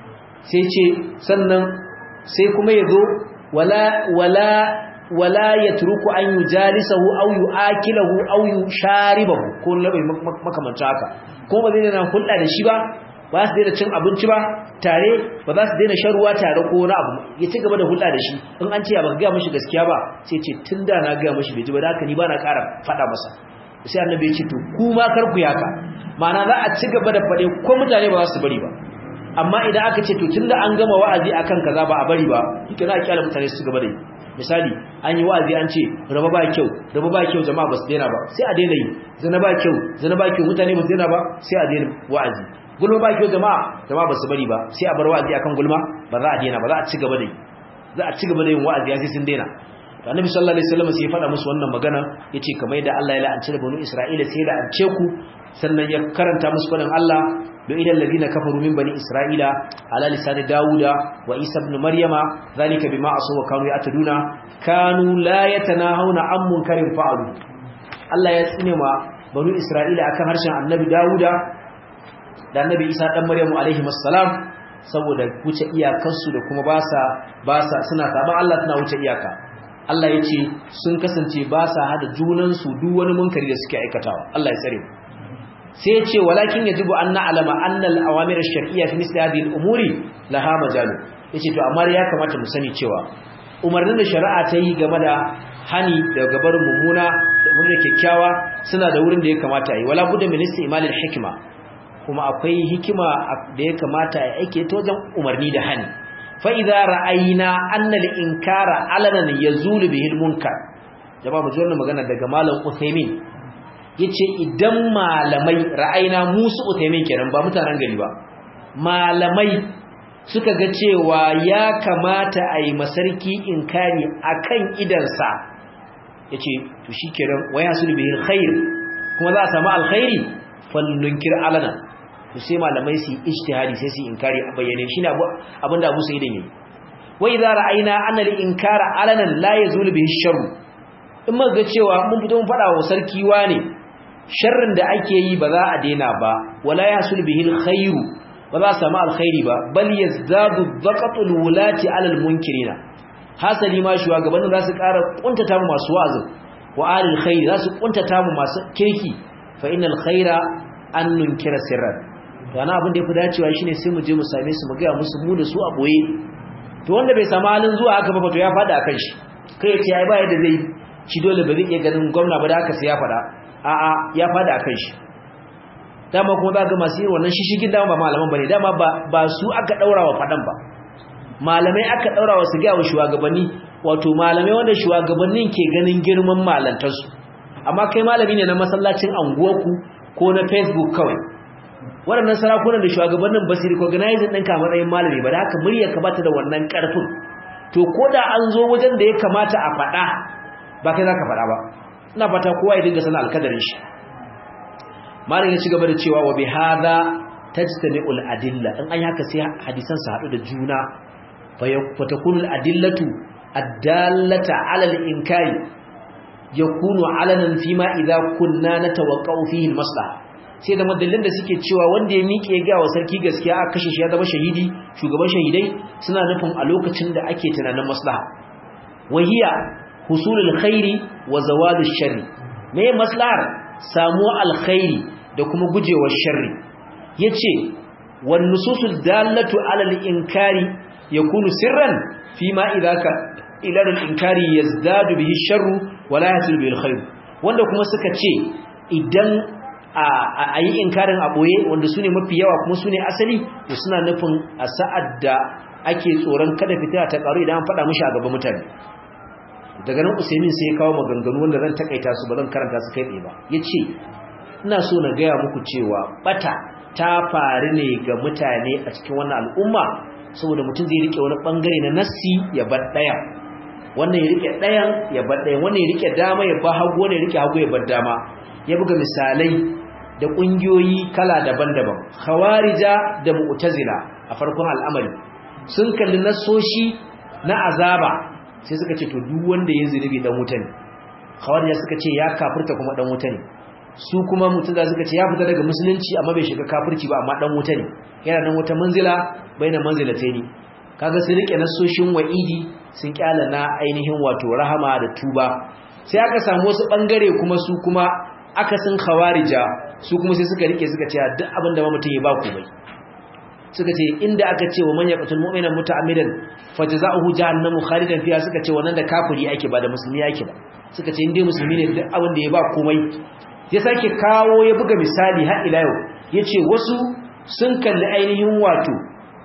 sai ce sannan sai kuma yazo wala wala wala yatruku an yujalisahu aw yu'akilahu aw yusharibahu ko labai makamanta haka ko ba zai daina hulɗa da shi ba ba su daina cin abinci ba tare ba za su daina shan ruwa tare ko wani abu ya ci gaba da hulɗa da shi in an ce ba ga mishi gaskiya ba sai ce tun da na ga mishi bai ji ba da haka ni ba na ƙara faɗa masa sai annabi ya ce to ku ma kar ku yaka ma'ana za a ci gaba da faɗe ko mutane ba za su bari ba amma idan aka ce to tunda an gama wa'azi akan kaza ba a bari ba kike na kyala mutane su gaba da yi misali an yi wa'azi an ce raba ba kyau raba ba kyau jama'a ba su daina ba sai a daina yi zina ba kyau zina ba kyau mutane ba su daina ba sai a daina wa'azi gulma ba kyau jama'a jama'a ba su bari ba sai a bar wa'azi akan gulma ba za a daina ba za a ci gaba da yi za a ci gaba da yin wa'azi sai sun daina annabi sallallahu alaihi wasallam sai ya faɗa musu wannan magana yace kamar yadda Allah ya la'anci da banu Isra'ila sai ya la'ance ku sannan ya karanta musu faɗin Allah do idan ladina kafaru min bani Isra'ila ala lisan Dawuda wa Isa ibn Maryama zalika bima asaw wa kanu ya'taduna kanu la yatanahawna an munkarin fa'alu Allah ya tsine ma banu Isra'ila akan harshen annabi Dawuda da annabi Isa dan Maryamu alaihi assalam saboda wuce iyakarsu da kuma ba sa ba sa suna saban Allah suna wuce iyaka Allah ya ce sun kasance ba sa hada junansu duk wani munkari da suke aikatawa Allah ya tsare sai ya ce walakin yajibu an na'lama anna al-awamir ash-shar'iyya fi misli hadhihi al-umuri laha majalu yace to amma ya kamata mu sani cewa umarnin da shari'a ta yi game da hani da gabar mummuna da mummuna kyakkyawa suna da wurin da ya kamata yi wala budda min istimal al-hikma kuma akwai hikima da ya kamata a aike ta wajen umarni da hani fa'iza ra'ayina annal inkara alanan ya zulu bihil munkar jama mu wannan magana daga malam Uthaymin yace idan malamai ra'ayina musu Uthaymin kenan ba mutanen gari ba malamai suka ga cewa ya kamata a yi masarki inkari akan idansa yace to shikenan waya sul bihil khair kuma za a samu alkhairi fal nunkir alanan to sai malamai su ijtihadi sai su inkari a bayyane shine abinda Abu Sa'id yayi wa idza ra'ayna anna al-inkara alanan la yazulu bihi sharr in muka ga cewa mun fito mun fada wa sarki wane sharrin da ake yi ba za a daina ba wala yasul bihi al-khairu ba za a samu alkhairi ba bal yazdadu dhaqatul wulati ala al-munkirina hasali ma shugabannin za su ƙara kuntata mu masu wa'azi wa alil khair za su kuntata mu masu kirki fa innal khaira an nunkira sirran yana abin da ya fi dacewa shine sai mu je mu same su mu gaya musu mu da su a boye to wanda bai samu halin zuwa haka ba to ya fada akan shi kai ya ce ai ba yadda zai ci dole ba zai iya ganin gwamna ba da haka sai ya fada a'a ya fada akan shi dama kuma za ga masu yin wannan shishigin dama ba malaman bane dama ba ba su aka daura wa fadan ba malamai aka daura wa su ga wa shugabanni wato malamai wanda shugabannin ke ganin girman malantarsu amma kai malami ne na masallacin anguwarku ko na facebook kawai waɗannan sarakunan da shugabannin ba su recognize ɗinka a matsayin malami ba da haka murya ka bata da wannan ƙarfin to ko da an zo wajen da ya kamata a faɗa ba kai za ka faɗa ba ina fata kowa ya dinga sana alkadarin shi malam ya ci gaba da cewa wa bi hadha tajtami'ul adilla in an yi haka sai hadisan su haɗu da juna fa takunu al adillatu addallata ala al inkari yakunu alanan fima idza kunna natawaqqa'u fihi al maslaha sai da madallin da suke cewa wanda ya miƙe ga wa sarki gaskiya aka kashe shi ya zama shahidi shugaban shahidai suna nufin a lokacin da ake tunanin maslaha wahiya husulul khairi wa zawalush sharri me maslahar samuwa alkhairi da kuma gujewa sharri yace wan nususul dallatu ala al-inkari yakunu sirran fima idaka ila al-inkari yazdadu bihi sharru wa la yasul bihi al wanda kuma suka ce idan a yi inkarin a ɓoye wanda su ne mafi yawa kuma su ne asali da suna nufin a sa'ad da ake tsoron kada fitina ta ƙaru idan an faɗa mashi a gaba mutane daga nan usaimin sai ya kawo maganganu wanda zan takaita su ba zan karanta su kai tsaye ba ya ce ina so na gaya muku cewa ɓata ta faru ne ga mutane a cikin wannan al'umma saboda mutum zai rike wani ɓangare na nassi ya bar ɗaya wannan ya rike ɗayan ya bar ɗayan wannan ya rike dama ya ba hagu wannan ya rike hagu ya bar dama ya buga misalai da ƙungiyoyi kala daban-daban khawarija da mu'tazila a farkon al'amari sun kalli nasoshi na azaba sai suka ce to duk wanda ya zunubi dan wuta ne khawarija suka ce ya kafirta kuma dan wuta ne su kuma mu'tazila suka ce ya fita daga musulunci amma bai shiga kafirci ba amma dan wuta ne yana nan wata manzila baina manzilataini kaga sun rike nasoshin wa'idi sun kyala na ainihin wato rahama da tuba sai aka samu wasu bangare kuma su kuma akasin khawarija su kuma sai suka rike suka ce duk abinda ma mutum ya ba ku bai suka ce inda aka ce wa man yaqtul mu'mina muta'ammidan fajza'uhu jahannamu khalidan fiha suka ce wannan da kafiri ake ba da musulmi yake ba suka ce indai musulmi ne duk abinda ya ba komai ya sake kawo ya buga misali har ila yau yace wasu sun kalli ainihin wato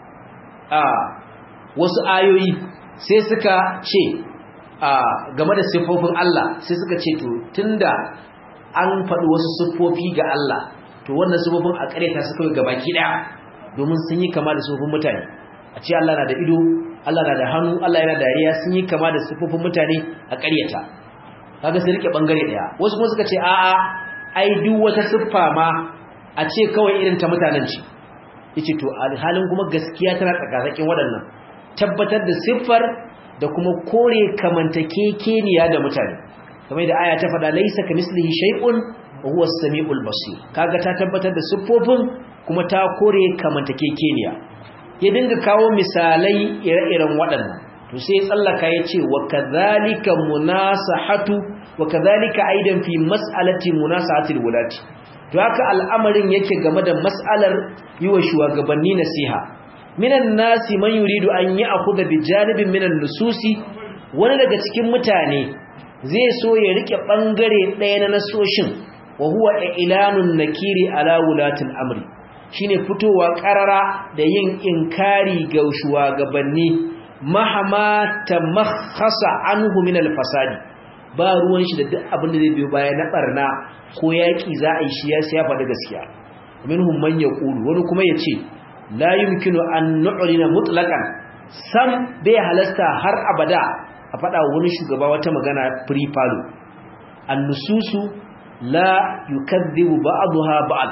a wasu ayoyi sai suka ce a game da siffofin Allah sai suka ce to tunda an faɗi wasu siffofi ga Allah to wannan siffofin a ƙareta su kawai gabaki ɗaya domin sun yi kama da siffofin mutane a ce Allah na da ido Allah na da hannu Allah yana dariya sun yi kama da sifofin mutane a ƙaryata kaga sai rike bangare daya wasu kuma suka ce a'a ai duk wata siffa ma a ce kawai irin ta mutanen ce yace to halin kuma gaskiya tana tsakasakin waɗannan tabbatar da siffar da kuma kore kamantakekeniya da mutane kamar da aya ta faɗa laisa kamislihi shay'un wa huwa as-sami'ul basir kaga ta tabbatar da siffofin kuma ta kore kamantakekeniya ya dinga kawo misalai ire-iren waɗannan to sai tsallaka ya ce wa kadhalika munasahatu wa kadhalika aidan fi mas'alati munasahatil wulati to haka al'amarin yake game da mas'alar yiwa shugabanni nasiha minan nasi man yuridu an ya'khudha bi janibin minan nususi wani daga cikin mutane zai so ya rike bangare ɗaya na nasoshin wa huwa ilanun nakiri ala wulatil amri shine fitowa karara da yin inkari ga shugabanni mahama tamakhasa anhu min al-fasadi ba ruwan shi da duk abin da zai biyo baya na barna ko yaki za a yi shi ya siya faɗi gaskiya minhum man yaqulu wani kuma yace la yumkinu an nu'lina mutlaqan sam bai halasta har abada a faɗa wani shugaba wata magana free palo an-nususu la yukadhibu ba'daha ba'd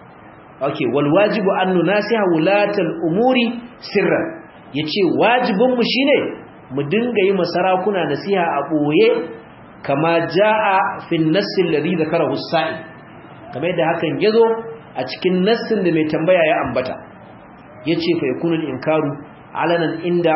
okay wal wajibu an nunasiha wulatal umuri sirran yace wajibin mu shine mu dinga yi masarakuna nasiha a boye kama jaa fi an-nass alladhi dhakarahu as-sa'i kamar da hakan yazo a cikin nassin da mai tambaya ya ambata yace fa yakunu inkaru alanan inda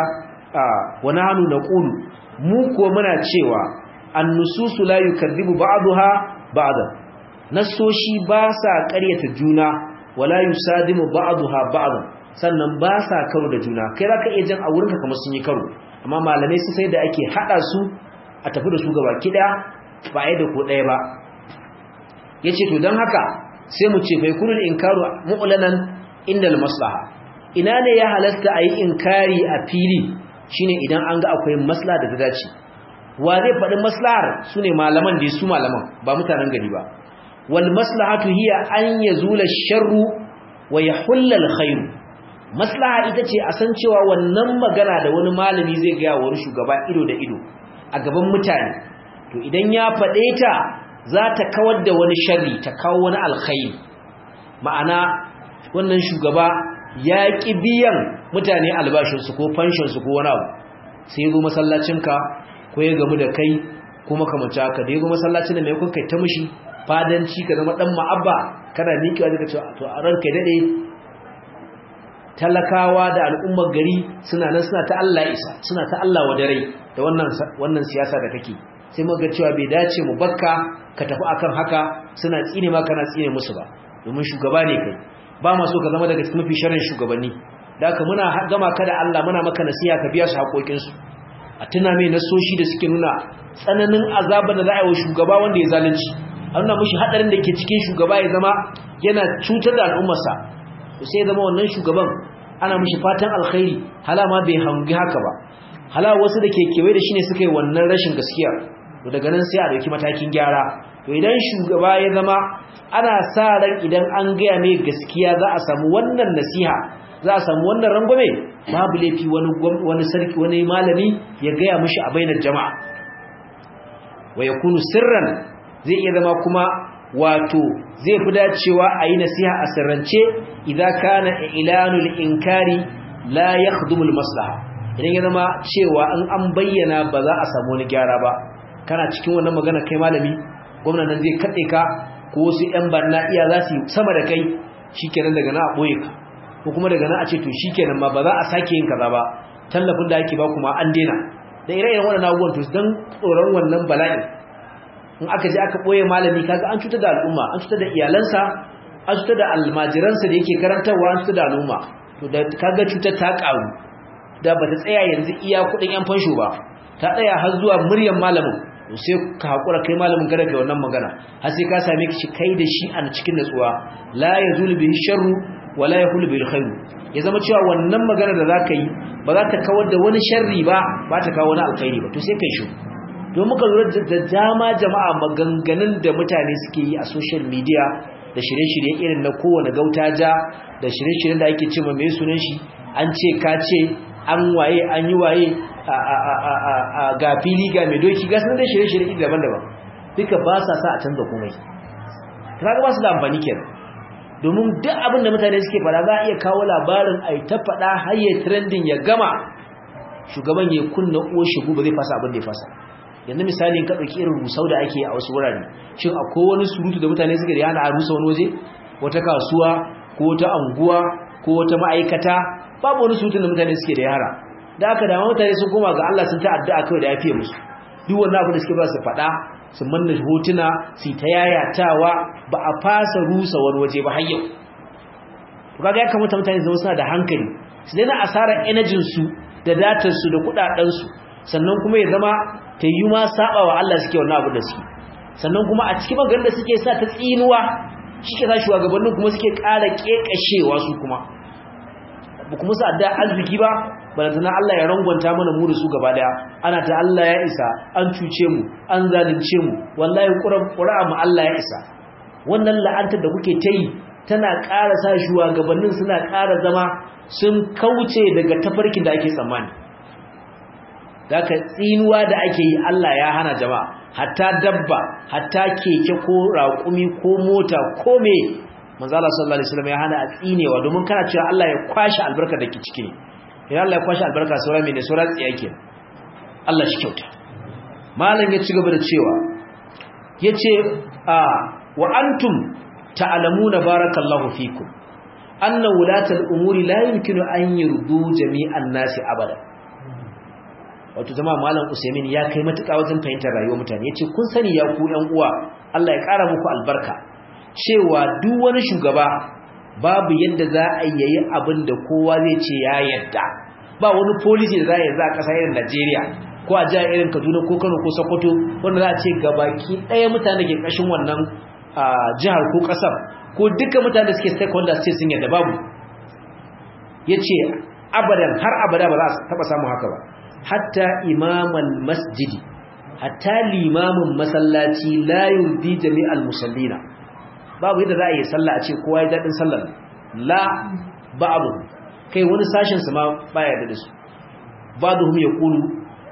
wa nahnu naqulu mu ko muna cewa an-nususu la yukadhibu ba'daha ba'dan nasoshi ba sa ƙaryata juna wala yusadimu ba'daha ba'dan sannan ba sa karo da juna kai zaka iya jin a wurinka kamar sun yi karo amma malamai su sai da ake hada su a tafi da su gaba kida ba ai da ko ɗaya ba yace to dan haka sai mu ce bai kunul inkaru mu'lanan indal maslaha ina ne ya halasta ayi inkari a fili shine idan an ga akwai maslaha da ta dace wa zai faɗi maslahar su ne malaman da su malaman ba mutanen gari ba wal maslahatu hiya an yazula sharru wa yahulla alkhair maslaha ita ce a san cewa wannan magana da wani malami zai ga wani shugaba ido da ido a gaban mutane to idan ya faɗe ta za ta kawar da wani sharri ta kawo wani alkhairi ma'ana wannan shugaba ya ƙi biyan mutane albashinsu ko fanshinsu ko wani abu sai zo masallacinka ko ya gamu da kai ko makamanci haka da ya zo masallacin da mai kun kai ta mushi fadanci ka zama dan ma'abba kana miƙewa zaka ce to a ranka dade talakawa da al'ummar gari suna nan suna ta Allah isa suna ta Allah wa dare da wannan wannan siyasa da kake sai muga cewa bai dace mu bakka ka tafi akan haka suna tsine ma kana tsine musu ba domin shugaba ne kai ba ma so ka zama daga cikin mafi sharrin shugabanni da haka muna gama ka da Allah muna maka nasiha ka biya su haƙoƙinsu a tuna mai nasoshi da suke nuna tsananin azabar da za a yi wa shugaba wanda ya zalunci a nuna mashi haɗarin da ke cikin shugaba ya zama yana cutar da al'ummarsa sai zama wannan shugaban ana mashi fatan alkhairi hala ma bai hangi haka ba hala wasu da ke kewaye da shi ne suka yi wannan rashin gaskiya to daga nan sai a ɗauki matakin gyara to idan shugaba ya zama ana sa ran idan an gaya mai gaskiya za a samu wannan nasiha za a samu wannan rangwame babu laifi wani wani sarki wani malami ya gaya mishi a bainar jama'a wa yakunu sirran zai iya zama kuma wato zai fi dacewa a yi nasiha a sirrance idan kana ilanul inkari la yakhdumul maslaha idan ya zama cewa in an bayyana ba za a samu wani gyara ba kana cikin wannan magana kai malami gwamnan nan zai katse ka ko wasu yan barna iya za su sama da kai shikenan daga na a boye ka ko kuma daga nan a ce to shikenan ma ba za a sake yin kaza ba tallafin da ake ba kuma an dena da ire-iren wannan abubuwan to dan tsoron wannan bala'i in aka je aka boye malami kaga an cutar da al'umma an cutar da iyalansa an cutar da almajiransa da yake karantarwa an cutar da al'umma to da kaga cutar ta karu da bata tsaya yanzu iya kudin yan fansho ba ta tsaya har zuwa muryan malamin to sai ka hakura kai malamin kada kai wannan magana har sai ka same ki kai da shi a cikin natsuwa la yazulu bihi sharru wala yahulu bil khair ya zama cewa wannan magana da zaka yi ba za ta kawar da wani sharri ba ba ta kawo wani alkhairi ba to sai kai shi don muka lura da dama jama'a maganganun da mutane suke yi a social media da shirye-shirye irin na kowane gautaja da shirye-shiryen da ake cewa mai sunan shi an ce ka ce an waye an yi waye ga fili ga mai doki ga sun da shirye-shirye daban-daban duka ba sa sa a canza komai kaga ba su da amfani kenan domin duk abin da mutane suke fada za a iya kawo labarin a ta fada har ya trending ya gama shugaban ya kunna uwar shigo ba zai fasa abin da ya fasa yanzu misali in ka ɗauki irin rusau da ake a wasu wurare shin akwai wani surutu da mutane suke da yana a rusa wani waje wata kasuwa ko wata anguwa ko wata ma'aikata babu wani surutun da mutane suke da yara da aka dama mutane sun koma ga Allah sun ta addu'a kawai da ya fiye musu duk wannan abin da suke ba su faɗa su manna hotuna su ta yayatawa ba a fasa rusa wani waje ba har yau to kaga ya kamata mutane zama suna da hankali su daina asarar energy su da datar su da kudaden su sannan kuma ya zama ta yi ma saba wa Allah suke wannan abin da suke sannan kuma a cikin maganar da suke sa ta tsinuwa shike sa shugabannin kuma suke ƙara kekashewa su kuma ba kuma su adda arziki ba balantana Allah ya rangwanta mana mu da su gaba daya ana ta Allah ya isa an cuce mu an zalunce mu wallahi qur'an mu Allah ya isa wannan la'antar da kuke ta yi tana ƙara sa shugabannin suna ƙara zama sun kauce daga tafarkin da ake tsammani daga tsinuwa da ake yi Allah ya hana jama'a hatta dabba hatta keke ko raƙumi ko mota ko me manzo Allah sallallahu alaihi wasallam ya hana a tsinewa domin kana cewa Allah ya kwashi albarka da ke ciki ne idan Allah ya kwashi albarka sauran mai ne sauran tsiya ke Allah shi kyauta malam ya ci gaba da cewa yace a wa antum ta'lamuna barakallahu fikum anna wulatal umuri la yumkinu an yurdu jami'an nasi abada wato jama'a malam Usaimin ya kai matuƙa wajen fahimtar rayuwar mutane yace kun sani ya ku ƴan uwa Allah ya ƙara muku albarka cewa duk wani shugaba babu yadda za a yi abin da kowa zai ce ya yadda ba wani policy da za a yi za a ƙasa irin Najeriya ko a jihar irin Kaduna ko Kano ko Sokoto wanda za a ce gabaki ɗaya mutane ke ƙashin wannan jihar ko ƙasar ko duka mutane da suke stakeholders ce sun yadda babu yace abadan har abada ba za a taɓa samun haka ba hatta imamal masjidi hatta limamin masallaci la yurdi jami'al musallina babu yadda za a yi sallah a ce kowa ya daɗin sallar la ba'abu kai wani sashen su ma baya da su ba'duhum yaqulu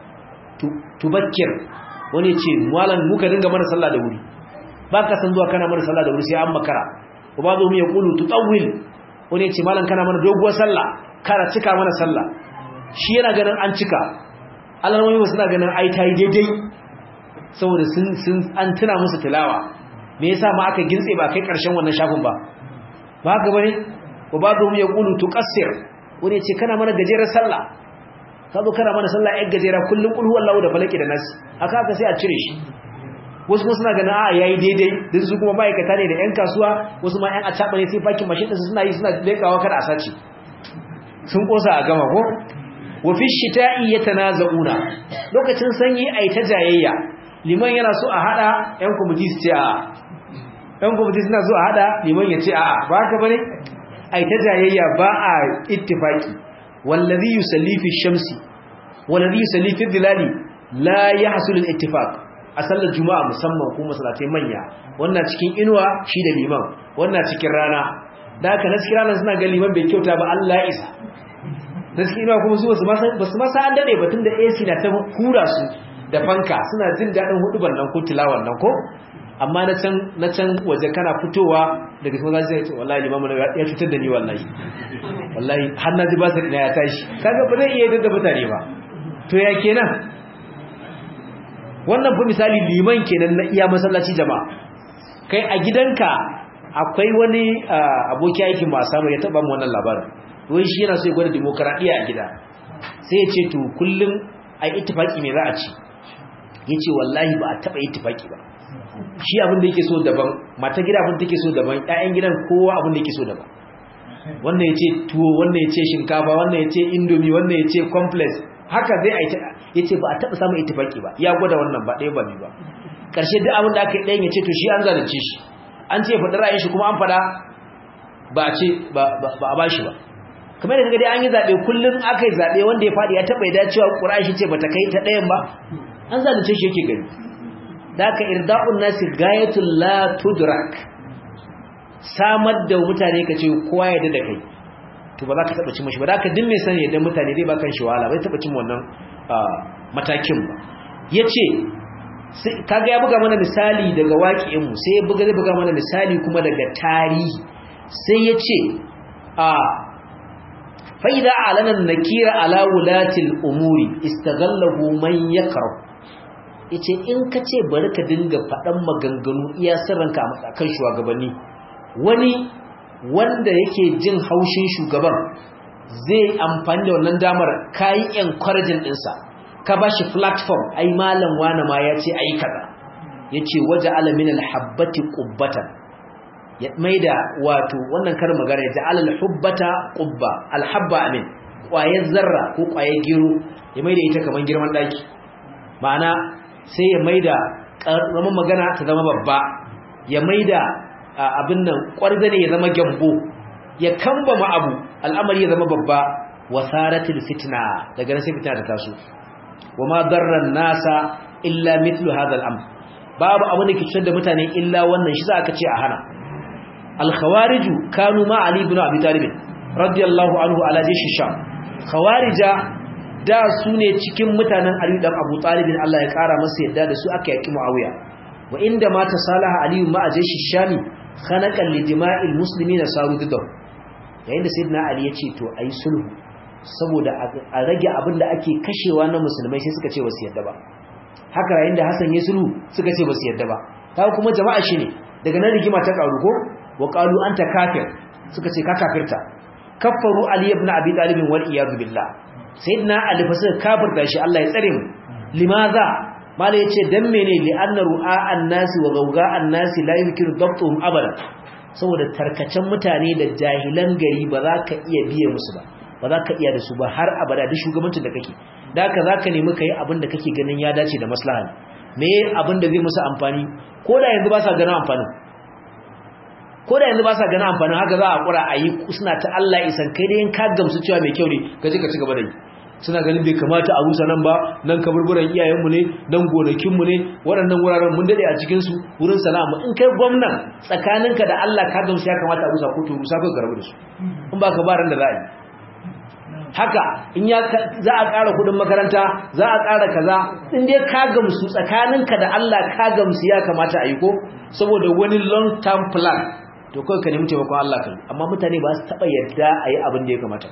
tubakkir wani ce malan muka dinga mana sallah da wuri baka san zuwa kana mana sallah da wuri sai an makara wa ba'duhum yaqulu tutawwil wani ce malan kana mana doguwar sallah kana cika mana sallah shi yana ganin an cika alamomi suna ganin ai tayi daidai saboda sun sun an tuna musu tilawa me yasa ma aka gintse ba kai karshen wannan shafin ba ba haka bane wa ba'dhum yaqulu tuqassir wani ce kana mana gajerar sallah kazo kana mana sallah ai gajera kullun qul huwallahu da falaki da nas aka aka sai a cire shi wasu kuma suna ganin a yayi daidai din su kuma ma'aikata ne da yan kasuwa wasu ma yan acaba ne sai fakin mashin su suna yi suna lekawa kada a sace sun kosa a gama ko wa fi shita'i yatanaza'una lokacin sanyi ai ta jayayya liman yana so a hada yan committee su ce a yan committee suna so a hada liman ya ce a ba haka bane ai ta jayayya ba a ittifaki wallazi yusalli fi shamsi wallazi yusalli fi dhilali la yahsul al-ittifaq a sallar juma'a musamman ko masallatai manya wannan cikin inuwa shi da liman wannan cikin rana da haka na cikin rana suna ga liman bai kyauta ba Allah ya isa na cikin inuwa kuma su basu masa an dade batun da AC na ta hura su da fanka suna jin daɗin huduban nan ko tilawan nan ko amma na can na can waje kana fitowa daga cikin zai ce wallahi limamu ya cutar da ni wallahi wallahi har na ji ba sa ina ya tashi kaga ba zai iya yadda da mutane ba to ya kenan wannan fa misali liman kenan na iya masallaci jama'a kai a gidanka akwai wani aboki aikin ba samu ya taba mu wannan labarin wai shi yana so ya gwada demokradiya a gida sai ya ce to kullum ai ittifaki me za a ci yace wallahi ba a taba ittifaki ba shi abin da yake so daban mata gida abin da take so daban ƴaƴan gidan kowa abin da yake so daban wannan yace tuwo wannan yace shinkafa wannan yace indomie wannan yace complex haka zai aita yace ba a taba samun ittifaki ba ya gwada wannan ba ɗaya ba ne ba karshe duk abin da aka yi ɗayan yace to shi an zalunce shi an ce faɗi ra'ayin shi kuma an faɗa ba a ce ba a bashi ba kamar da kaga dai an yi zaɓe kullum aka yi zaɓe wanda ya faɗi ya taɓa ya dacewa ƙura'a shi ce ba ta kai ta ɗayan ba an zalunce shi yake gani da aka irda'un nasi gayatul la tudrak samar da mutane ka ce kowa ya da kai to ba za ka taba cin mashi ba da ka din mai sani yadda mutane dai ba kan shi wahala bai taba cin wannan matakin ba yace kaga ya buga mana misali daga waƙi'in mu sai ya buga zai buga mana misali kuma daga tarihi sai yace a fa idza alana nakira ala wulatil umuri istaghallahu man yakrah yace in ka ce bari ka dinga faɗan maganganu iya sirranka a matsakan shugabanni wani wanda yake jin haushin shugaban zai amfani da wannan damar kayi encouraging ɗinsa ka ba shi platform ai malam wane ma ya ce ai kaza ya ce waje alamin alhabbati ƙubbatan ya maida wato wannan karin magana ya ja'ala alhubbata ƙubba alhabba amin ƙwayar zarra ko ƙwayar gero ya maida ita kamar girman ɗaki ma'ana sai ya maida ƙaramin magana ta zama babba ya maida abin nan ƙwarzane ya zama gyambo ya kambama abu al'amari ya zama babba wasaratil fitna daga nan sai fitna ta taso wa ma darran nasa illa mithlu hadha al'amr babu abu da ke cutar da mutane illa wannan shi za aka ce a hana al-khawarij kanu ma ali ibn abi talib radiyallahu anhu ala jish sham khawarija da su ne cikin mutanen ali dan abu talib Allah ya kara masa yadda da su aka yaki muawiya wa inda ma tasalaha ali ma jish shami khanaqan li dima'il muslimina saru didaw yayin da sayyidina ali ya ce to ayi sulhu saboda a rage abin da ake kashewa na musulmai sai suka ce ba su yadda ba haka yayin da Hassan ya sulhu suka ce ba su yadda ba kaga kuma jama'a shine daga nan rigima ta karu ko wa qalu anta kafir suka ce ka kafirta kaffaru ali ibn abi talib wal iyad billah sayyidina ali fa suka kafirta shi Allah ya tsare mu limaza mala yace dan mene li anna ru'a an-nasi wa gawga an-nasi la yumkinu dabtuhum abada saboda tarkacen mutane da jahilan gari ba za ka iya biye musu ba ba za ka iya da su ba har abada duk shugabancin da kake da haka za ka nemi ka yi abin da kake ganin ya dace da maslaha me abin da zai musu amfani ko da yanzu ba sa ganin amfanin ko da yanzu ba sa ganin amfanin haka za a kura a yi suna ta Allah isan kai dai in ka gamsu cewa mai kyau ne ka je ka ci gaba da yi suna ganin bai kamata a rusa nan ba nan kaburburan iyayenmu ne nan gonakinmu ne waɗannan wuraren mun daɗe a cikinsu wurin salama in kai gwamnan tsakaninka da Allah ka gamsu ya kamata a rusa ko to rusa ka garbu da su in ba ka ba ran da za a yi haka in ya za a ƙara kudin makaranta za a ƙara kaza in dai ka gamsu tsakaninka da Allah ka gamsu ya kamata a yi ko saboda wani long term plan to kawai ka nemi taimakon Allah kan amma mutane ba su taɓa yadda a yi abin da ya kamata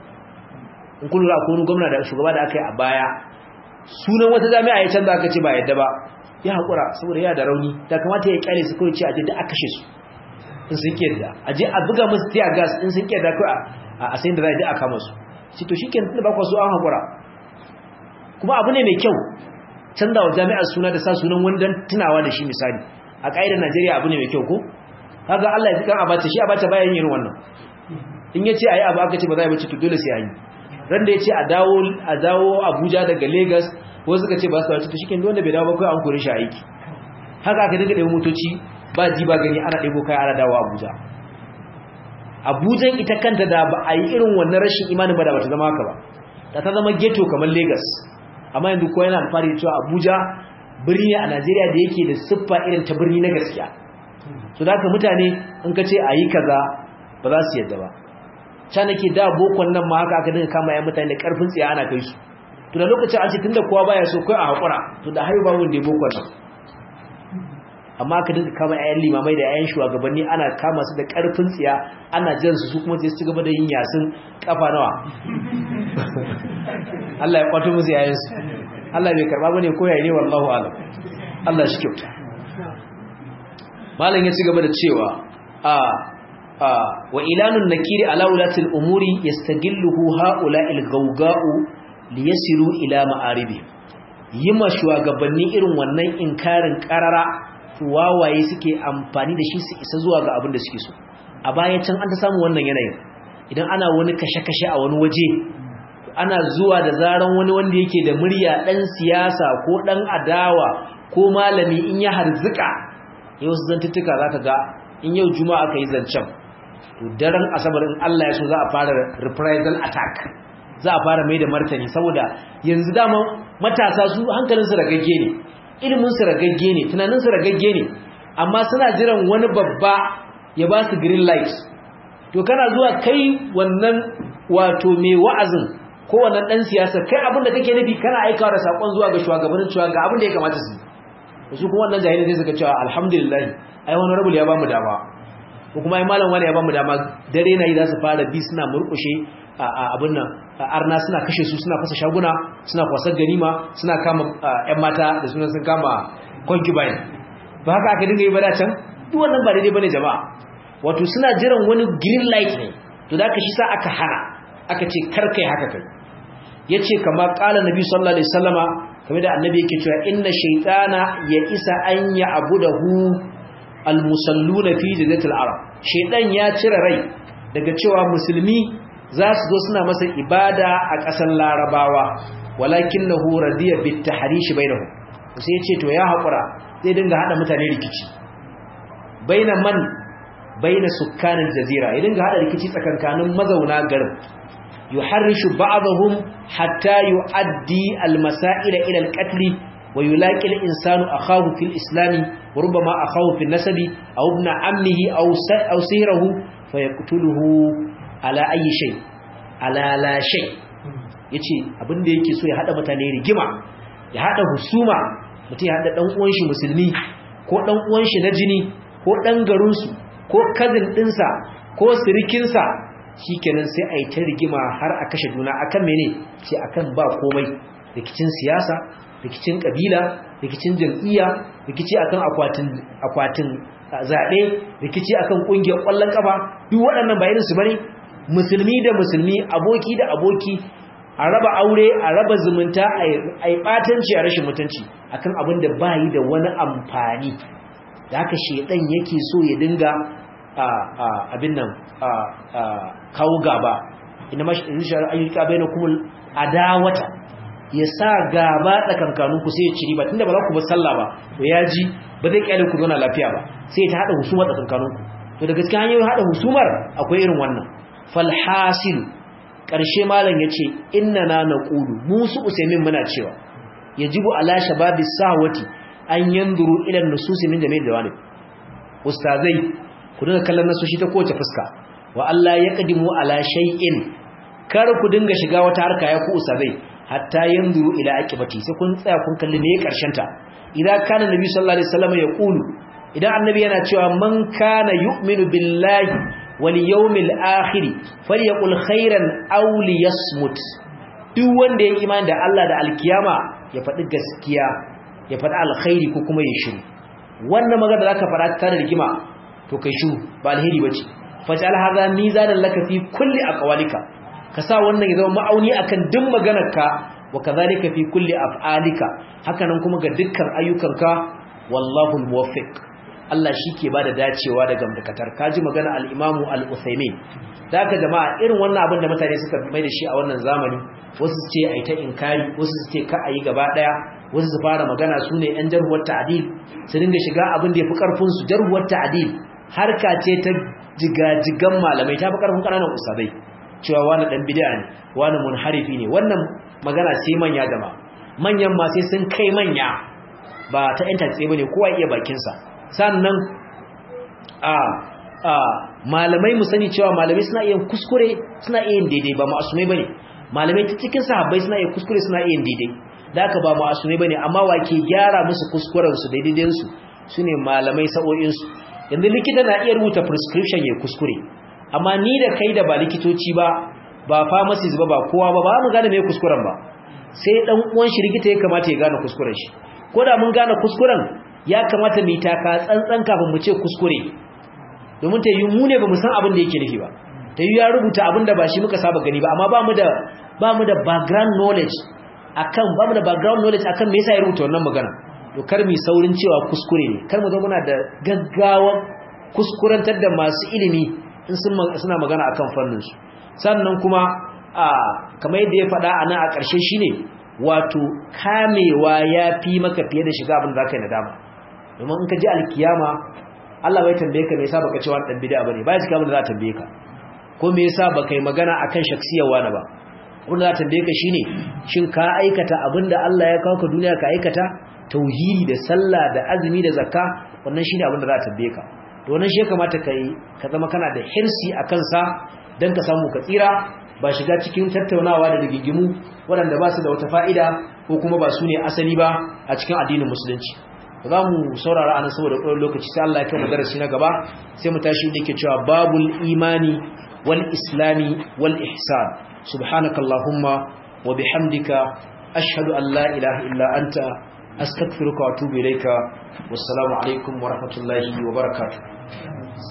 in kun lura ko gwamna da shugaba da aka yi a baya sunan wata jami'a ya canza aka ce ba yadda ba ya haƙura saboda ya da rauni da kamata ya kyale su kawai ce a je da aka kashe su in sun kiyarda a je a buga musu tear gas in sun kiyarda kawai a sayin da za a je a kama su shi to shike da ba su an hakura kuma abu ne mai kyau canza wa jami'ar suna da sa sunan wani dan tunawa da shi misali a ƙa'idar Najeriya abu ne mai kyau ko kaga Allah ya fi kan abata shi abata bayan yin wannan in yace ayi abu aka ce ba za a bace to dole sai ayi ran da yace a dawo a dawo Abuja daga Lagos wasu suka ce ba su wace to shike wanda bai dawo ba kai an kore shi aiki haka aka dinga ɗebo motoci ba ji ba gani ana ɗebo kai ana dawo Abuja abujan ita kanta da ba a yi irin wannan rashin imanin ba da ba ta zama haka ba da ta zama ghetto kamar lagos amma yanzu ko yana alfahari cewa abuja birni a najeriya da yake da siffa irin ta birni na gaskiya to da haka mutane in ka ce a yi kaza ba za su yadda ba ca nake da bokon nan ma haka aka dinga kama ya mutane da karfin tsiya ana kai su to da lokacin an ce tunda kowa baya so kai a hakura to da haihu babu wanda ya bokon nan amma aka dinga kama ayan limamai da ayan shugabanni ana kama su da karfin tsiya ana jan su su kuma sai su gaba da yin yasin kafa nawa Allah ya kwato musu yayin su Allah bai karba bane ko yayi ne wallahu alam Allah shi kyauta malam ya ci gaba da cewa a a wa ilanun nakiri ala ulatil umuri yastagilluhu haula'il gawga'u liyasiru ila ma'aribi yima shugabanni irin wannan inkarin karara wawaye suke amfani da shi su isa zuwa ga abin da suke so a baya can an ta samu wannan yanayin idan ana wani kashe-kashe a wani waje ana zuwa da zaran wani wanda yake da murya dan siyasa ko dan adawa ko malami in ya harzuka yau su zantuttuka zaka ga in yau juma'a aka yi zancen to daren asabar in Allah ya so za a fara reprisal attack za a fara mai da martani saboda yanzu dama matasa su hankalinsu ragagge ne iliminsu ragagge ne tunaninsu ragagge ne amma suna jiran wani babba ya ba su green light to kana zuwa kai wannan wato mai wa'azin ko wannan dan siyasa kai abin da kake nufi kana aikawa da sakon zuwa ga shugabannin cewa ga abin da ya kamata su su kuma wannan jahili sai suka cewa alhamdulillah ai wani rabul ya bamu dama ko kuma ai malam wani ya bamu dama dare na yi za su fara bi suna murkushe abin nan arna suna kashe su suna fasa shaguna suna kwasar ganima suna kama ƴan mata da sunan sun kama concubine ba haka aka dinga yi ba da can duk wannan ba daidai bane jama'a wato suna jiran wani green light ne to da aka shi sa aka hana aka ce kar kai haka kai yace kama qala nabi sallallahu alaihi wasallama kamar da annabi yake cewa inna shaytana ya isa an ya abudahu almusalluna fi jadatil arab shaytan ya cire rai daga cewa musulmi za su zo suna masa ibada a ƙasar larabawa walakinahu radiya bit tahrish bainahum sai ya ce to ya haƙura zai dinga hada mutane rikici baina man baina sukkanin jazira ya dinga hada rikici tsakankanin mazauna garin yuharrishu ba'dahum hatta yu'addi al-masail ila al-qatl wa yulaqi al-insanu akhahu fil islam wa rubbama akhahu fil nasabi aw ibn ammihi aw aw sihrahu fayaqtuluhu ala ayi shay ala la shay yace abinda yake so ya hada mutane rigima ya hada husuma mutum ya hada dan uwan shi musulmi ko dan uwan shi na jini ko dan garin su ko cousin dinsa ko sirikin sa shikenan sai ai ta rigima har a kashe juna akan mene ce akan ba komai rikicin siyasa rikicin kabila rikicin jam'iyya rikici akan akwatin akwatin zabe rikici akan kungiyar kwallon kafa duk waɗannan ba irin su bane musulmi da musulmi aboki da aboki a raba aure a raba zumunta a yi ɓatanci a rashin mutunci akan abin da ba yi da wani amfani da haka shaidan yake so ya dinga abin nan kawo gaba ina mashi rishar ayyuka bai na kuma adawata ya sa gaba tsakankaninku sai ya ciri ba tunda ba za ku ba sallah ba to ya ji ba zai kyale ku zauna lafiya ba sai ta haɗa husuma tsakankaninku to da gaskiya hanyoyin haɗa husumar akwai irin wannan falhasilu ƙarshe malam ya ce inna na na ƙudu musu usaimin muna cewa ya jibu ala shababi sawati an yanduru ilan nususi min jami'in da wani ustazai ku dinga kallon nasoshi ta kowace fuska wa Allah ya kadimu ala shay'in kar ku dinga shiga wata harka ya ku ustazai hatta yanduru ila aqibati sai kun tsaya kun kalli me karshen ta idan kana nabi sallallahu alaihi wasallam ya qulu idan annabi yana cewa man kana yu'minu billahi wal yawmil akhir falyaqul khairan aw liyasmut duk wanda ya imani da Allah da alkiyama ya faɗi gaskiya ya faɗi alkhairi ko kuma ya shiru wannan magana da zaka faɗa ta rigima to kai shiru ba alheri bace faj'al hadha mizanan laka fi kulli aqwalika ka sa wannan ya zama ma'auni akan duk maganarka wa kadhalika fi kulli af'alika hakanan kuma ga dukkan ayyukanka wallahu almuwaffiq Allah shike bada dacewa da gamdakatar kaji magana al-Imam al-Uthaymeen daga jama'a irin wannan abin da mutane suka mai da shi a wannan zamani wasu su ce ai ta inkari wasu su ce ka ayi gaba daya wasu su fara magana sune yan jarhuwar ta'dil su dinga shiga abin da yafi karfin su jarhuwar ta'dil harka ce ta jigajigan malamai ta fi karfin kananan usabai cewa wani dan bid'a ne wani munharifi ne wannan magana sai manya jama'a manyan ma sai sun kai manya ba ta yanta tsaye bane kowa iya bakin sa sannan a a malamai mu sani cewa malamai suna iya kuskure suna iya daidai ba ma'asumai bane malamai ta cikin sahabbai suna iya kuskure suna iya daidai da haka ba ma'asumai bane amma wa ke gyara musu kuskuren su daidaidan su sune malamai sa'o'in su yanzu likita na iya rubuta prescription ya kuskure amma ni da kai da ba likitoci ba ba pharmacist ba ba kowa ba ba mu gane me kuskuren ba sai dan uwan shi likita ya kamata ya gane kuskuren shi ko da mun gane kuskuren ya kamata mu taka tsantsan kafin mu ce kuskure domin ta yi mu ne ba mu san abin da yake nufi ba ta yi ya rubuta abin da ba shi muka saba gani ba amma ba mu da ba mu da background knowledge akan ba mu da background knowledge akan me yasa ya rubuta wannan magana to kar mu saurin cewa kuskure ne kar mu zo muna da gaggawa kuskurantar da masu ilimi in suna magana akan fannin su sannan kuma a kamar yadda ya faɗa a nan a ƙarshe shine wato kamewa ya fi maka fiye da shiga abin da zaka yi nadama domin in ka ji alkiyama Allah bai tambaye ka me yasa baka ce wani dan bid'a bane bai cika abin da za ta tambaye ka ko me yasa baka yi magana akan shaksiyar wani ba abin da za ta tambaye ka shine shin ka aikata abin da Allah ya kawo ka duniya ka aikata tauhidi da sallah da azumi da zakka wannan shine abin da za ta tambaye ka to wannan shi kamata kai ka zama kana da hirsi a kansa dan ka samu ka tsira ba shiga cikin tattaunawa da rigigimu waɗanda ba su da wata fa'ida ko kuma ba su ne asali ba a cikin addinin musulunci za mu saurara ana saboda ƙwarar lokaci sai Allah ya kai mu darasi na gaba sai mu tashi da ke cewa babul imani wal islami wal ihsan subhanakallahumma wa bihamdika ashhadu an la ilaha illa anta astaghfiruka wa atubu ilayka wassalamu alaikum wa rahmatullahi wa barakatuh